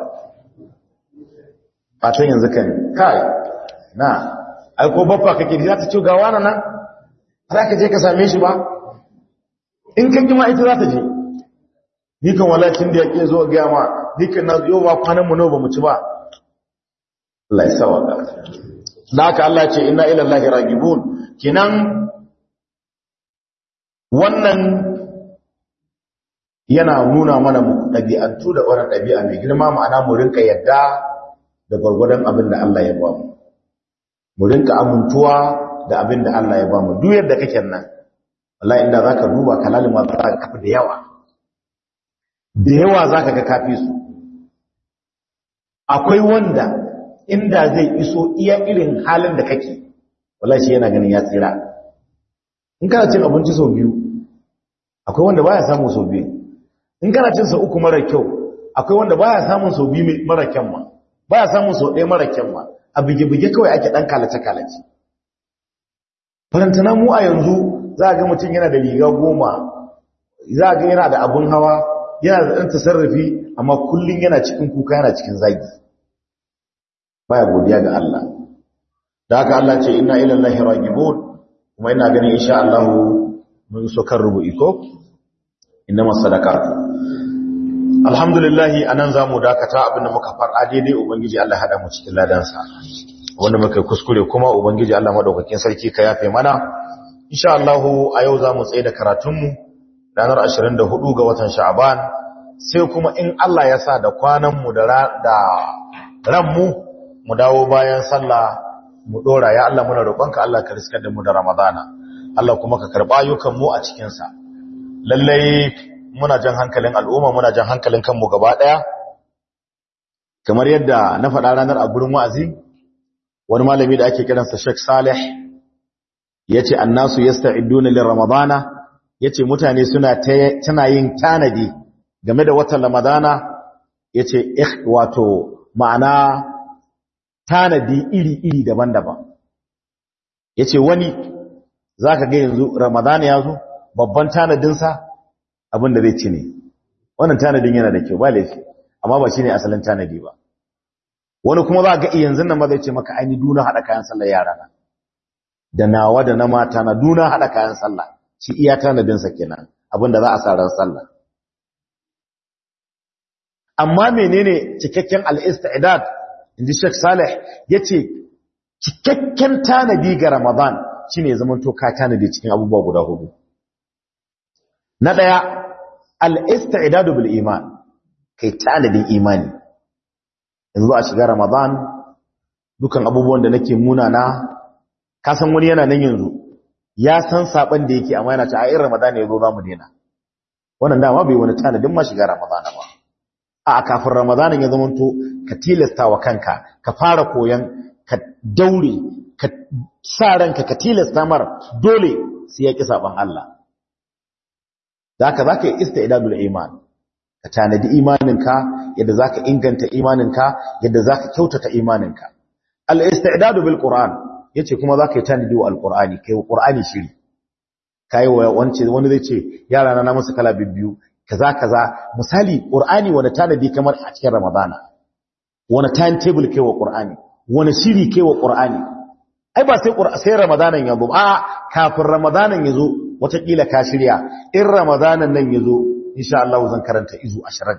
matan yanzu kan kai na ai ko baffa kake za ta ce ga wani nan za ka je ka same shi ba in kan kima ita za ta je ni kan walacin da ya ke zo gaya ma ni kan na yau ba kwanan mu ba mu ci ba Allah ya sawa ka da haka Allah ce inna ila Allah ragibun kinan wannan yana nuna mana mu ɗabi'antu da wannan ɗabi'a mai girma ma'ana mu rinka yadda da gwargwadon abin da Allah ya ba mu mu rinka amintuwa da abin da Allah ya ba mu duk yadda kake nan wallahi inda zaka duba kalalima za ka kafi da yawa da yawa zaka ga kafi su akwai wanda inda zai iso iya irin halin da kake wallahi shi yana ganin ya tsira in kana cin abinci sau biyu akwai wanda baya samun sau biyu in kana cin sau uku mara kyau akwai wanda baya samun sau biyu mara kyan ma baya samun sau ɗaya mara kyan ma a bige-bige kawai ake ɗan kalace-kalace farantana mu a yanzu za a ga mutum yana da riga goma za a ga yana da abun hawa yana da ɗan tasarrafi amma kullum yana cikin kuka yana cikin zagi baya godiya ga Allah da haka Allah ce inna ila Allahi ragibun kuma ina ganin insha Allah mun so kan rubu'i ko innama sadaqatu alhamdulillah anan zamu dakata abinda muka fara daidai ubangiji Allah hada mu cikin ladansa wanda muka kuskure kuma ubangiji Allah madaukakin sarki ka yafe mana insha Allah a yau zamu tsaye da karatun mu ranar 24 ga watan Sha'ban sai kuma in Allah ya sa da kwanan mu da da ran mu mu dawo bayan sallah mu dora ya Allah muna roƙonka Allah ka riskar da mu da Ramadana Allah kuma ka karba ayyukan mu a cikin sa lalle muna jan hankalin al'umma muna jan hankalin kanmu gaba daya kamar yadda na faɗa ranar a gurin wa'azi wani malami da ake kiransa Sheikh Saleh yace annasu yasta'iduna lir ramadana yace mutane suna tana yin tanadi game da watan ramadana yace wato ma'ana tanadi iri-iri daban-daban yace wani zaka ga yanzu ramadana ya zo babban tanadin sa abin da zai ci ne wannan tanadin yana da kyau ba laifi amma ba shine asalin tanadi ba wani kuma za ga yanzu nan ma zai ce maka aini duna hada kayan sallar yara na da nawa da na mata na duna hada kayan sallah shi iya tanadin sa kenan abinda za a sa ran sallah amma menene cikakken al-istidad inji Sheikh Saleh yace cikakken tanadi ga Ramadan shine zaman to ka tanadi cikin abubuwa guda hudu na daya al-istidad bil iman kai tanadin imani yanzu a shiga ramadan dukan abubuwan da nake munana ka san wani yana nan yanzu ya san saban da yake amma yana ta ayin ramadan ya zo za mu daina wannan dama bai wani tanadin ma shiga ramadan ba a kafin ramadan ya zama to ka tilasta wa kanka ka fara koyan ka daure ka sa ranka ka tilasta mar dole sai ya ki saban Allah da haka zaka yi istidadul iman ka tanadi imaninka yadda zaka inganta imaninka yadda zaka kyautata imaninka al-istidadu bil qur'an yace kuma zaka yi tanadi wa al-qur'ani kai wa qur'ani shiri kai wa wance wani zai ce yara na musu kala biyu kaza kaza misali qur'ani wani tanadi kamar a cikin ramadana wani timetable kai wa qur'ani wani shiri kai wa qur'ani ai ba sai sai ramadanan yazo a kafin ramadanan yazo watakila ka shirya in ramadanan nan yazo insha Allah zan karanta izu 20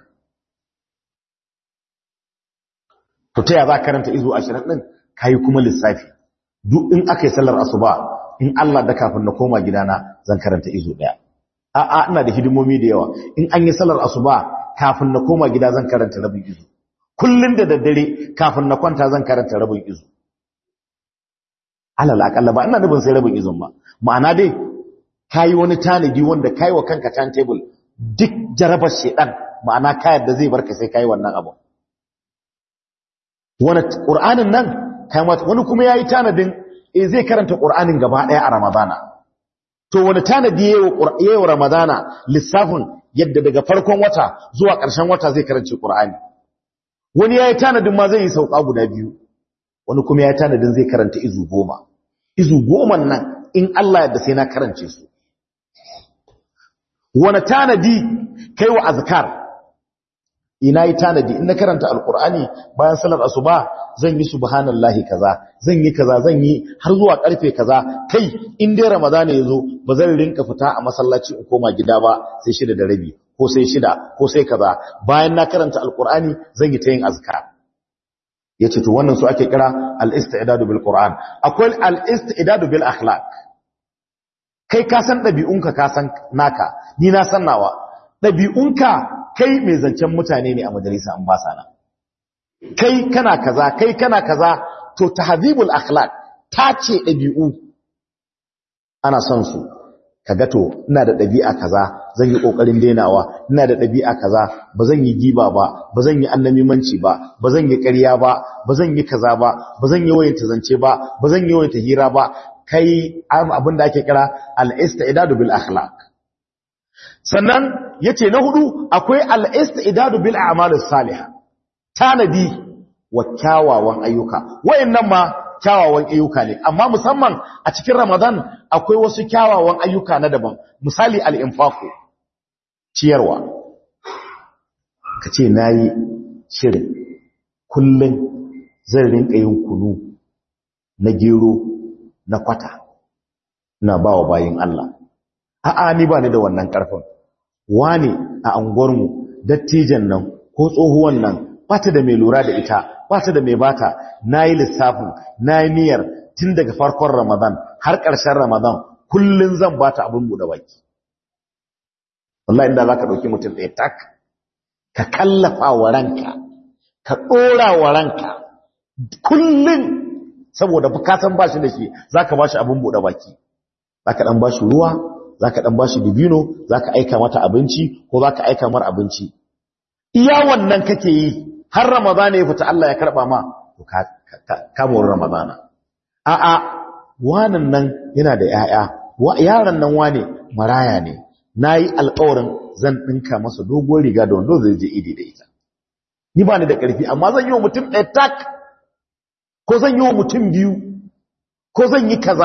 to ta ya za karanta izu 20 din kai kuma lissafi duk in akai sallar asuba in Allah da kafin na koma gidana zan karanta izu daya a a ina da hidimomi da yawa in an yi sallar asuba kafin na koma gida zan karanta rabin izu kullun da daddare kafin na kwanta zan karanta rabin izu alal akalla ba ina nufin sai rabin izun ba ma'ana dai kayi wani tanadi wanda kayi wa kanka timetable duk jarabar shedan ma'ana kayar da zai barka sai kayi wannan abu wani qur'anin nan kai mata wani kuma yayi tanadin eh zai karanta qur'anin gaba daya a ramadana to wani tanadi yayi wa ramadana lissafin yadda daga farkon wata zuwa ƙarshen wata zai karanci qur'ani wani yayi tanadin ma zai yi sauka guda biyu wani kuma yayi tanadin zai karanta izu goma izu goma nan in Allah yadda sai na karance su wani tanadi kai wa azkar ina yi tanadi in na karanta alkur'ani bayan salar asuba zan yi subhanallahi kaza zan yi kaza zan yi har zuwa karfe kaza kai in dai ramadana yazo ba zan rinka fita a masallaci in koma gida ba sai shida da rabi ko sai shida ko sai kaza bayan na karanta alkur'ani zan yi ta yin azkar yace to wannan su ake kira al-istidadu bil qur'an akwai al-istidadu bil akhlaq kai ka san dabi'unka ka san naka ni na san nawa dabi'unka kai mai zancen mutane ne a majalisa an ba sana kai kana kaza kai kana kaza to tahdhibul akhlaq tace dabi'u ana son su kaga to ina da dabi'a kaza zan yi kokarin denawa ina da dabi'a kaza bazan yi giba ba bazan yi annamimanci ba bazan yi ƙarya ba bazan yi kaza ba bazan yi wayanta zance ba bazan yi wayanta hira ba kai abin da ake kira al-istidadu bil akhlaq sannan yace na hudu akwai al-istidadu bil a'malis salihah tanadi wa kyawawan ayyuka wayannan ma kyawawan ayyuka ne amma musamman a cikin Ramadan akwai wasu kyawawan ayyuka na daban misali al-infaqu ciyarwa kace nayi shirin kullun zan rinka yin kunu na gero na kwata na bawa bayin Allah a'a ni ba ni da wannan karfin wani a anguwarmu dattijan nan ko tsohuwan nan bata da mai lura da ita bata da mai bata nayi lissafin nayi niyyar tun daga farkon Ramadan har ƙarshen Ramadan kullun zan bata abin bude baki wallahi inda zaka dauki mutum ɗaya tak ka kallafa wa ranka ka dora wa ranka kullun saboda bukatan bashi da shi zaka bashi abin bude baki zaka dan bashi ruwa zaka dan bashi dibino zaka aika mata abinci ko zaka aika mar abinci iya wannan kake yi har ramadana ya fita Allah ya karba ma to ka ka mu ramadana a a wannan nan yana da yaya yaron nan wane maraya ne nayi alƙawarin zan dinka masa dogon riga da wando zai je idi da ita ni ba ni da ƙarfi amma zan yi wa mutum ɗaya tak ko zan yi wa mutum biyu ko zan yi kaza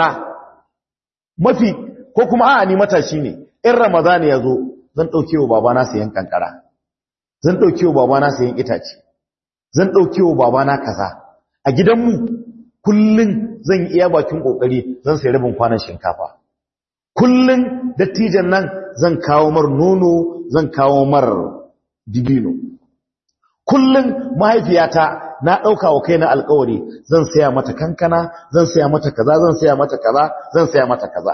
mafi ko kuma a'a ni matashi ne in ramadana ya zo zan ɗauke wa babana sayan kankara zan ɗauke wa babana sayan itace zan ɗauke wa babana kaza a gidanmu kullum zan yi iya bakin ƙoƙari zan sai rabin kwanan shinkafa kullum dattijan nan zan kawo mar nono zan kawo mar dibino kullum mahaifiyata na ɗauka wa kaina alkawari zan saya mata kankana zan saya mata kaza zan saya mata kaza zan saya mata kaza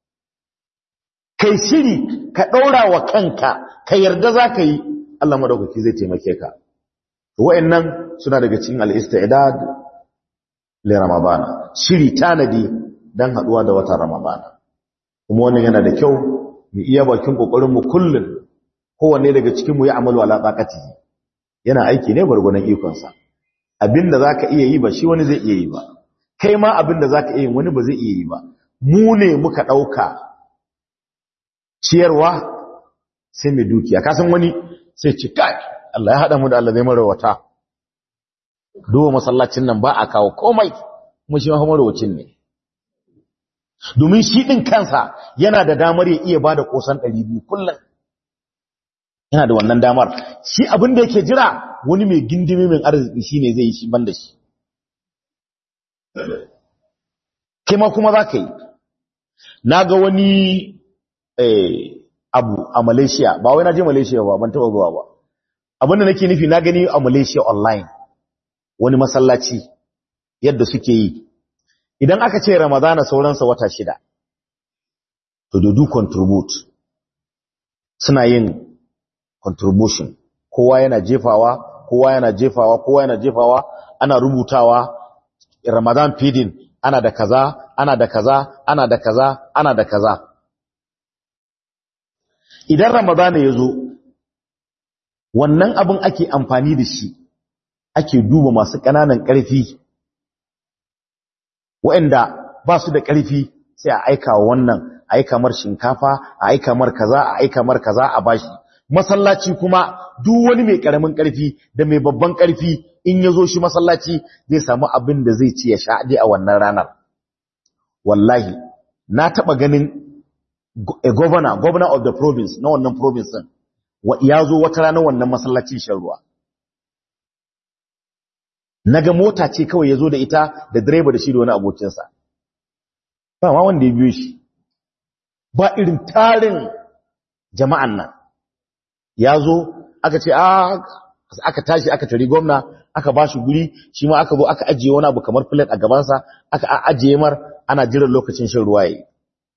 kai shiri ka ɗaura wa kanka ka yarda za ka yi Allah madaukaki zai taimake ka wa'annan suna daga cikin al-istidad li ramadana shiri tanadi dan haduwa da watan ramadana kuma wannan yana da kyau mu iya bakin kokarin mu kullun kowanne daga cikin mu ya amalu ala taqatihi yana aiki ne gurgunan ikon sa abinda zaka iya yi ba shi wani zai iya yi ba kai ma abinda zaka iya yi wani ba zai iya yi ba mu ne muka dauka ciyarwa sai mai dukiya kasan wani sai ci kai Allah ya haɗa mu da Allah zai marawata duba masallacin nan ba a kawo komai kuma shi marawacin ne domin shi ɗin kansa yana da damar ya iya ba da ƙosan ɗari biyu kullum yana da wannan damar shi abin da yake jira wani mai gindimi mai arziki shi ne zai yi shi ban da shi kai ma kuma za ka yi na ga wani abu a malaysia ba wai na je malaysia ba ban taɓa zuwa ba abinda nake nufi na gani a malaysia online wani masallaci yadda suke yi idan aka ce ramadana sauransa wata shida to do contribute suna yin contribution kowa yana jefawa kowa yana jefawa kowa yana jefawa ana rubutawa ramadan feeding ana da kaza ana da kaza ana da kaza ana da kaza idan ramadana ya zo wannan abin ake amfani da shi ake duba masu ƙananan ƙarfi waɗanda ba su da ƙarfi sai a aika wa wannan a aika mar shinkafa a aika mar kaza a aika mar kaza a bashi masallaci kuma duk wani mai ƙaramin ƙarfi da mai babban ƙarfi in ya zo shi masallaci zai samu abin da zai ci ya sha a wannan ranar wallahi na taɓa ganin a governor governor of the province na wannan province din ya zo wata ranar wannan masallacin shan ruwa naga mota ce kawai ya zo da ita da direba da shi da wani abokinsa ba ma wanda ya biyo shi ba irin tarin jama'an nan ya zo aka ce aka tashi aka tari gwamna aka ba shi guri shi ma aka zo aka ajiye wani abu kamar plate a gabansa aka ajiye mar ana jiran lokacin shan ruwa yayi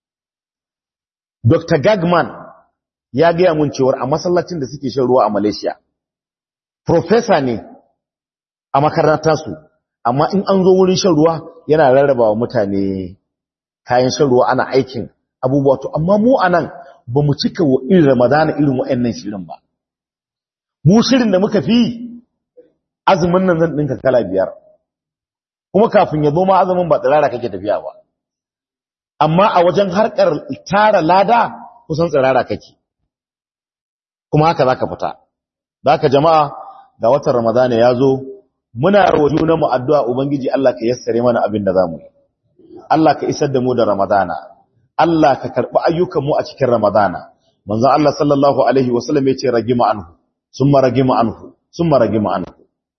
Dr. Gagman ya gaya mun cewar a masallacin da suke shan ruwa a Malaysia professor ne a makarantarsu amma in an zo wurin shan ruwa yana rarraba wa mutane kayan shan ruwa ana aikin abubuwa to amma mu anan ba mu cika wa irin ramadana irin wa'annan shirin ba mu shirin da muka fi azumin nan zan dinka kala biyar kuma kafin ya zo ma azumin ba tsirara kake tafiya ba amma a wajen harkar tara lada kusan tsirara kake kuma haka zaka fita da haka jama'a ga watan ramadana ya zo muna rawa junanmu addu'a ubangiji Allah ka yassare mana abin da zamu yi Allah ka isar da mu da ramadana Allah ka karɓi ayyukanmu a cikin Ramadana. Manzo Allah sallallahu alaihi wasallam ya ce ragima anhu, summa ragima anhu, summa ragima anhu.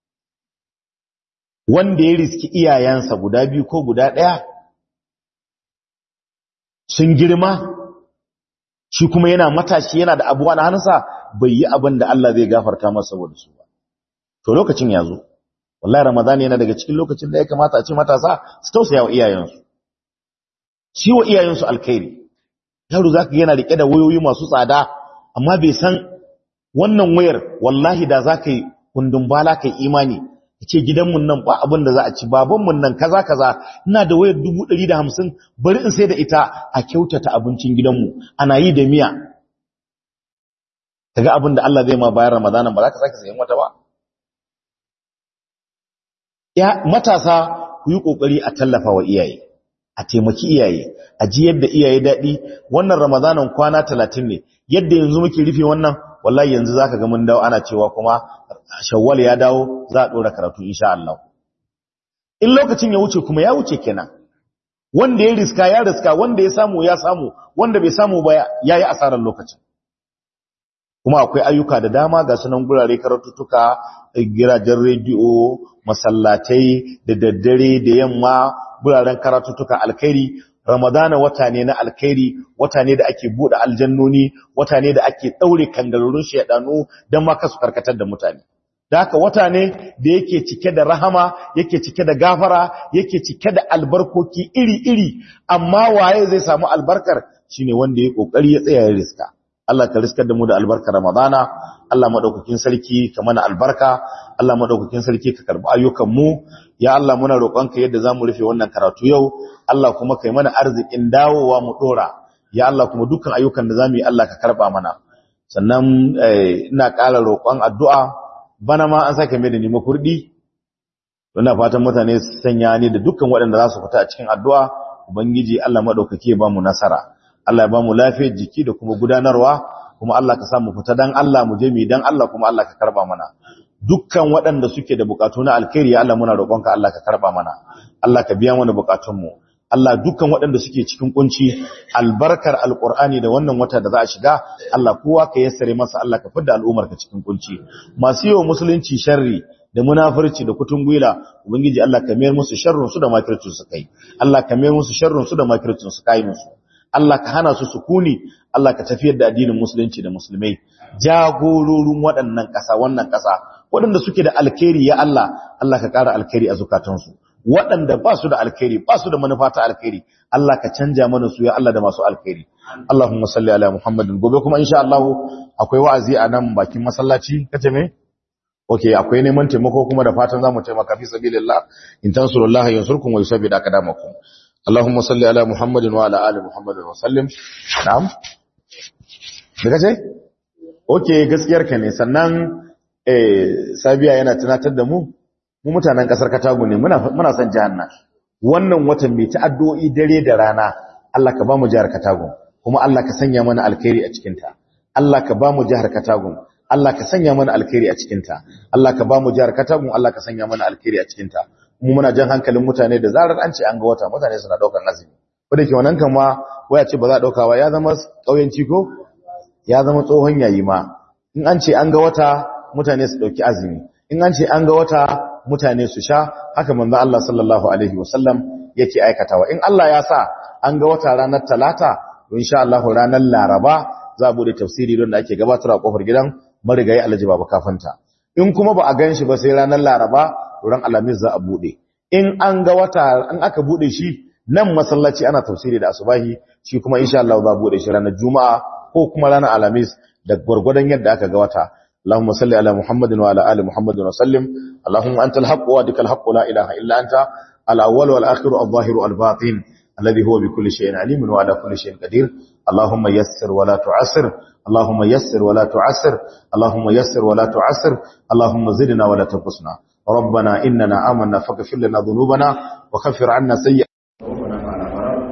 Wanda ya riski iyayensa guda biyu ko guda ɗaya sun girma, shi kuma yana matashi yana da abuwa na hannunsa bai yi abin da Allah zai gafarta masa saboda su ba. To lokacin ya zo, wallahi Ramadana yana daga cikin lokacin da ya kamata a ce matasa su tausaya wa iyayensu. shi wa iyayensu alkhairi yaro za ka yana riƙe da wayoyi masu tsada amma bai san wannan wayar wallahi da za ka yi kundin bala ka yi imani ya ce gidanmu nan ba abin da za a ci babanmu nan kaza kaza ina da wayar dubu ɗari da hamsin bari in sai da ita a kyautata abincin gidanmu ana yi da miya kaga abin da Allah zai ma bayan ramadanan ba za ka sake sayan wata ba ya matasa ku yi ƙoƙari a tallafa wa iyaye a taimaki iyaye a ji yadda iyaye daɗi wannan ramadanan kwana talatin ne yadda yanzu muke rufe wannan wallahi yanzu zaka ga mun dawo ana cewa kuma shawwal ya dawo za a ɗora karatu insha Allah in lokacin ya wuce kuma ya wuce kenan wanda ya riska ya riska wanda ya samu ya samu wanda bai samu ba ya yi asarar lokacin kuma akwai ayyuka da dama ga sunan gurare karatuttuka gidajen rediyo masallatai da daddare da yamma guraren karatuttuka alkhairi ramadana wata ne na alkhairi wata ne da ake bude aljannoni wata ne da ake daure kangarurun shedanu dan ma kasu karkatar da mutane da haka wata ne da yake cike da rahama yake cike da gafara yake cike da albarkoki iri-iri amma waye zai samu albarkar shine wanda ya kokari ya tsaya ya riska Allah ka riskar da mu da albarkar Ramadana Allah madaukakin sarki ka mana albarka Allah madaukakin sarki ka karbi ayyukan mu ya Allah muna roƙonka yadda zamu rufe wannan karatu yau Allah kuma kai mana arzikin dawowa mu dora ya Allah kuma dukkan ayyukan da zamu yi Allah ka karba mana sannan ina ƙara roƙon addu'a bana ma an sake mai da ni makurdi ina fatan mutane su sanya ni da dukkan waɗanda za su fita a cikin addu'a ubangiji Allah madaukake ya ba mu nasara Allah ya ba mu lafiyar jiki da kuma gudanarwa kuma Allah ka samu fita dan Allah mu je mu dan Allah kuma Allah ka karba mana dukkan waɗanda suke da bukatu na alkhairi Allah muna roƙonka Allah ka karba mana Allah ka biya mana bukatunmu Allah dukkan waɗanda suke cikin kunci albarkar alqur'ani da wannan wata da za a shiga Allah kowa ka yassare masa Allah ka fidda al'ummar ka cikin kunci masu yawa musulunci sharri da munafurci da kutungwila ubangiji Allah ka mayar musu sharrun su da makircin su kai Allah ka mayar musu sharrun su da makircin su kai musu Allah ka hana su sukuni Allah ka tafiyar da addinin musulunci da musulmai jagororin waɗannan ƙasa wannan ƙasa waɗanda suke da alkhairi ya Allah Allah ka ƙara alkhairi a zukatansu waɗanda ba su da alkhairi ba su da manufa ta alkhairi Allah ka canja mana su ya Allah da masu alkhairi Allahumma salli ala Muhammadin gobe kuma insha Allah akwai wa'azi a nan bakin masallaci kace me okay akwai neman taimako kuma da fatan zamu taimaka fi sabilillah in tansurullaha yansurkum wa yusabbit aqdamakum Allahumma salli ala Muhammadin wa ala ali Muhammadin wa sallim na'am me kace okay gaskiyar ka ne sannan eh sabiya yana tunatar da mu mu mutanen kasar Katago ne muna muna son jahanna wannan watan mai ta'addu'o'i dare da rana Allah ka ba mu jihar Katago kuma Allah ka sanya mana alkhairi a cikin ta Allah ka ba mu jihar Katago Allah ka sanya mana alkhairi a cikin ta Allah ka ba mu jihar Katago Allah ka sanya mana alkhairi a cikin ta mu muna jan hankalin mutane da zarar an ce an ga wata mutane suna daukar azumi ko da ke wannan kan ma waya ce ba za a dauka ba ya zama kauyanci ko ya zama tsohon yayi ma in an ce an ga wata mutane su dauki azumi in an ce an ga wata mutane su sha haka manzo Allah sallallahu alaihi wasallam yake aikatawa in Allah ya sa an ga wata ranar talata to insha Allah ranar laraba za a bude tafsiri don da ake gabatar a kofar gidan marigayi Alhaji Baba Kafanta in kuma ba a ganshi ba sai ranar laraba to ran alamis za a bude in an ga wata an aka bude shi nan masallaci ana tafsiri da asubahi shi kuma insha Allah za a bude shi ranar juma'a ko kuma ranar alamis da gwargwadon yadda aka ga wata اللهم صل على محمد وعلى ال محمد وسلم اللهم انت الحق وادك الحق لا اله الا انت الاول والاخر الظاهر الباطن الذي هو بكل شيء عليم وعلى كل شيء قدير اللهم يسر ولا تعسر اللهم يسر ولا تعسر اللهم يسر ولا تعسر اللهم زدنا ولا تنقصنا ربنا اننا آمنا فاغفر لنا ذنوبنا وكفر عنا سيئاتنا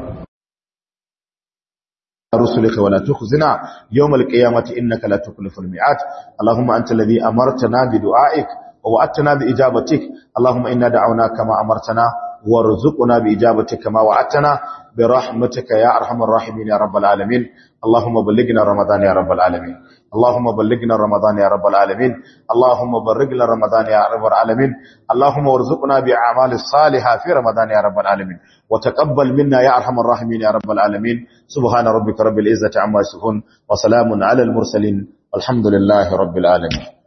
رسلك ولا تخزنا يوم القيامة إنك لا تخلف الميعاد اللهم أنت الذي أمرتنا بدعائك ووعدتنا بإجابتك اللهم إنا دعونا كما أمرتنا وارزقنا بإجابتك كما وعدتنا برحمتك يا أرحم الراحمين يا رب العالمين اللهم بلغنا رمضان يا رب العالمين اللهم بلغنا رمضان يا رب العالمين اللهم بلغنا رمضان يا رب العالمين اللهم وارزقنا بأعمال الصالحة في رمضان يا رب العالمين وتقبل منا يا أرحم الراحمين يا رب العالمين سبحان ربك رب العزة عما يصفون وسلام على المرسلين والحمد لله رب العالمين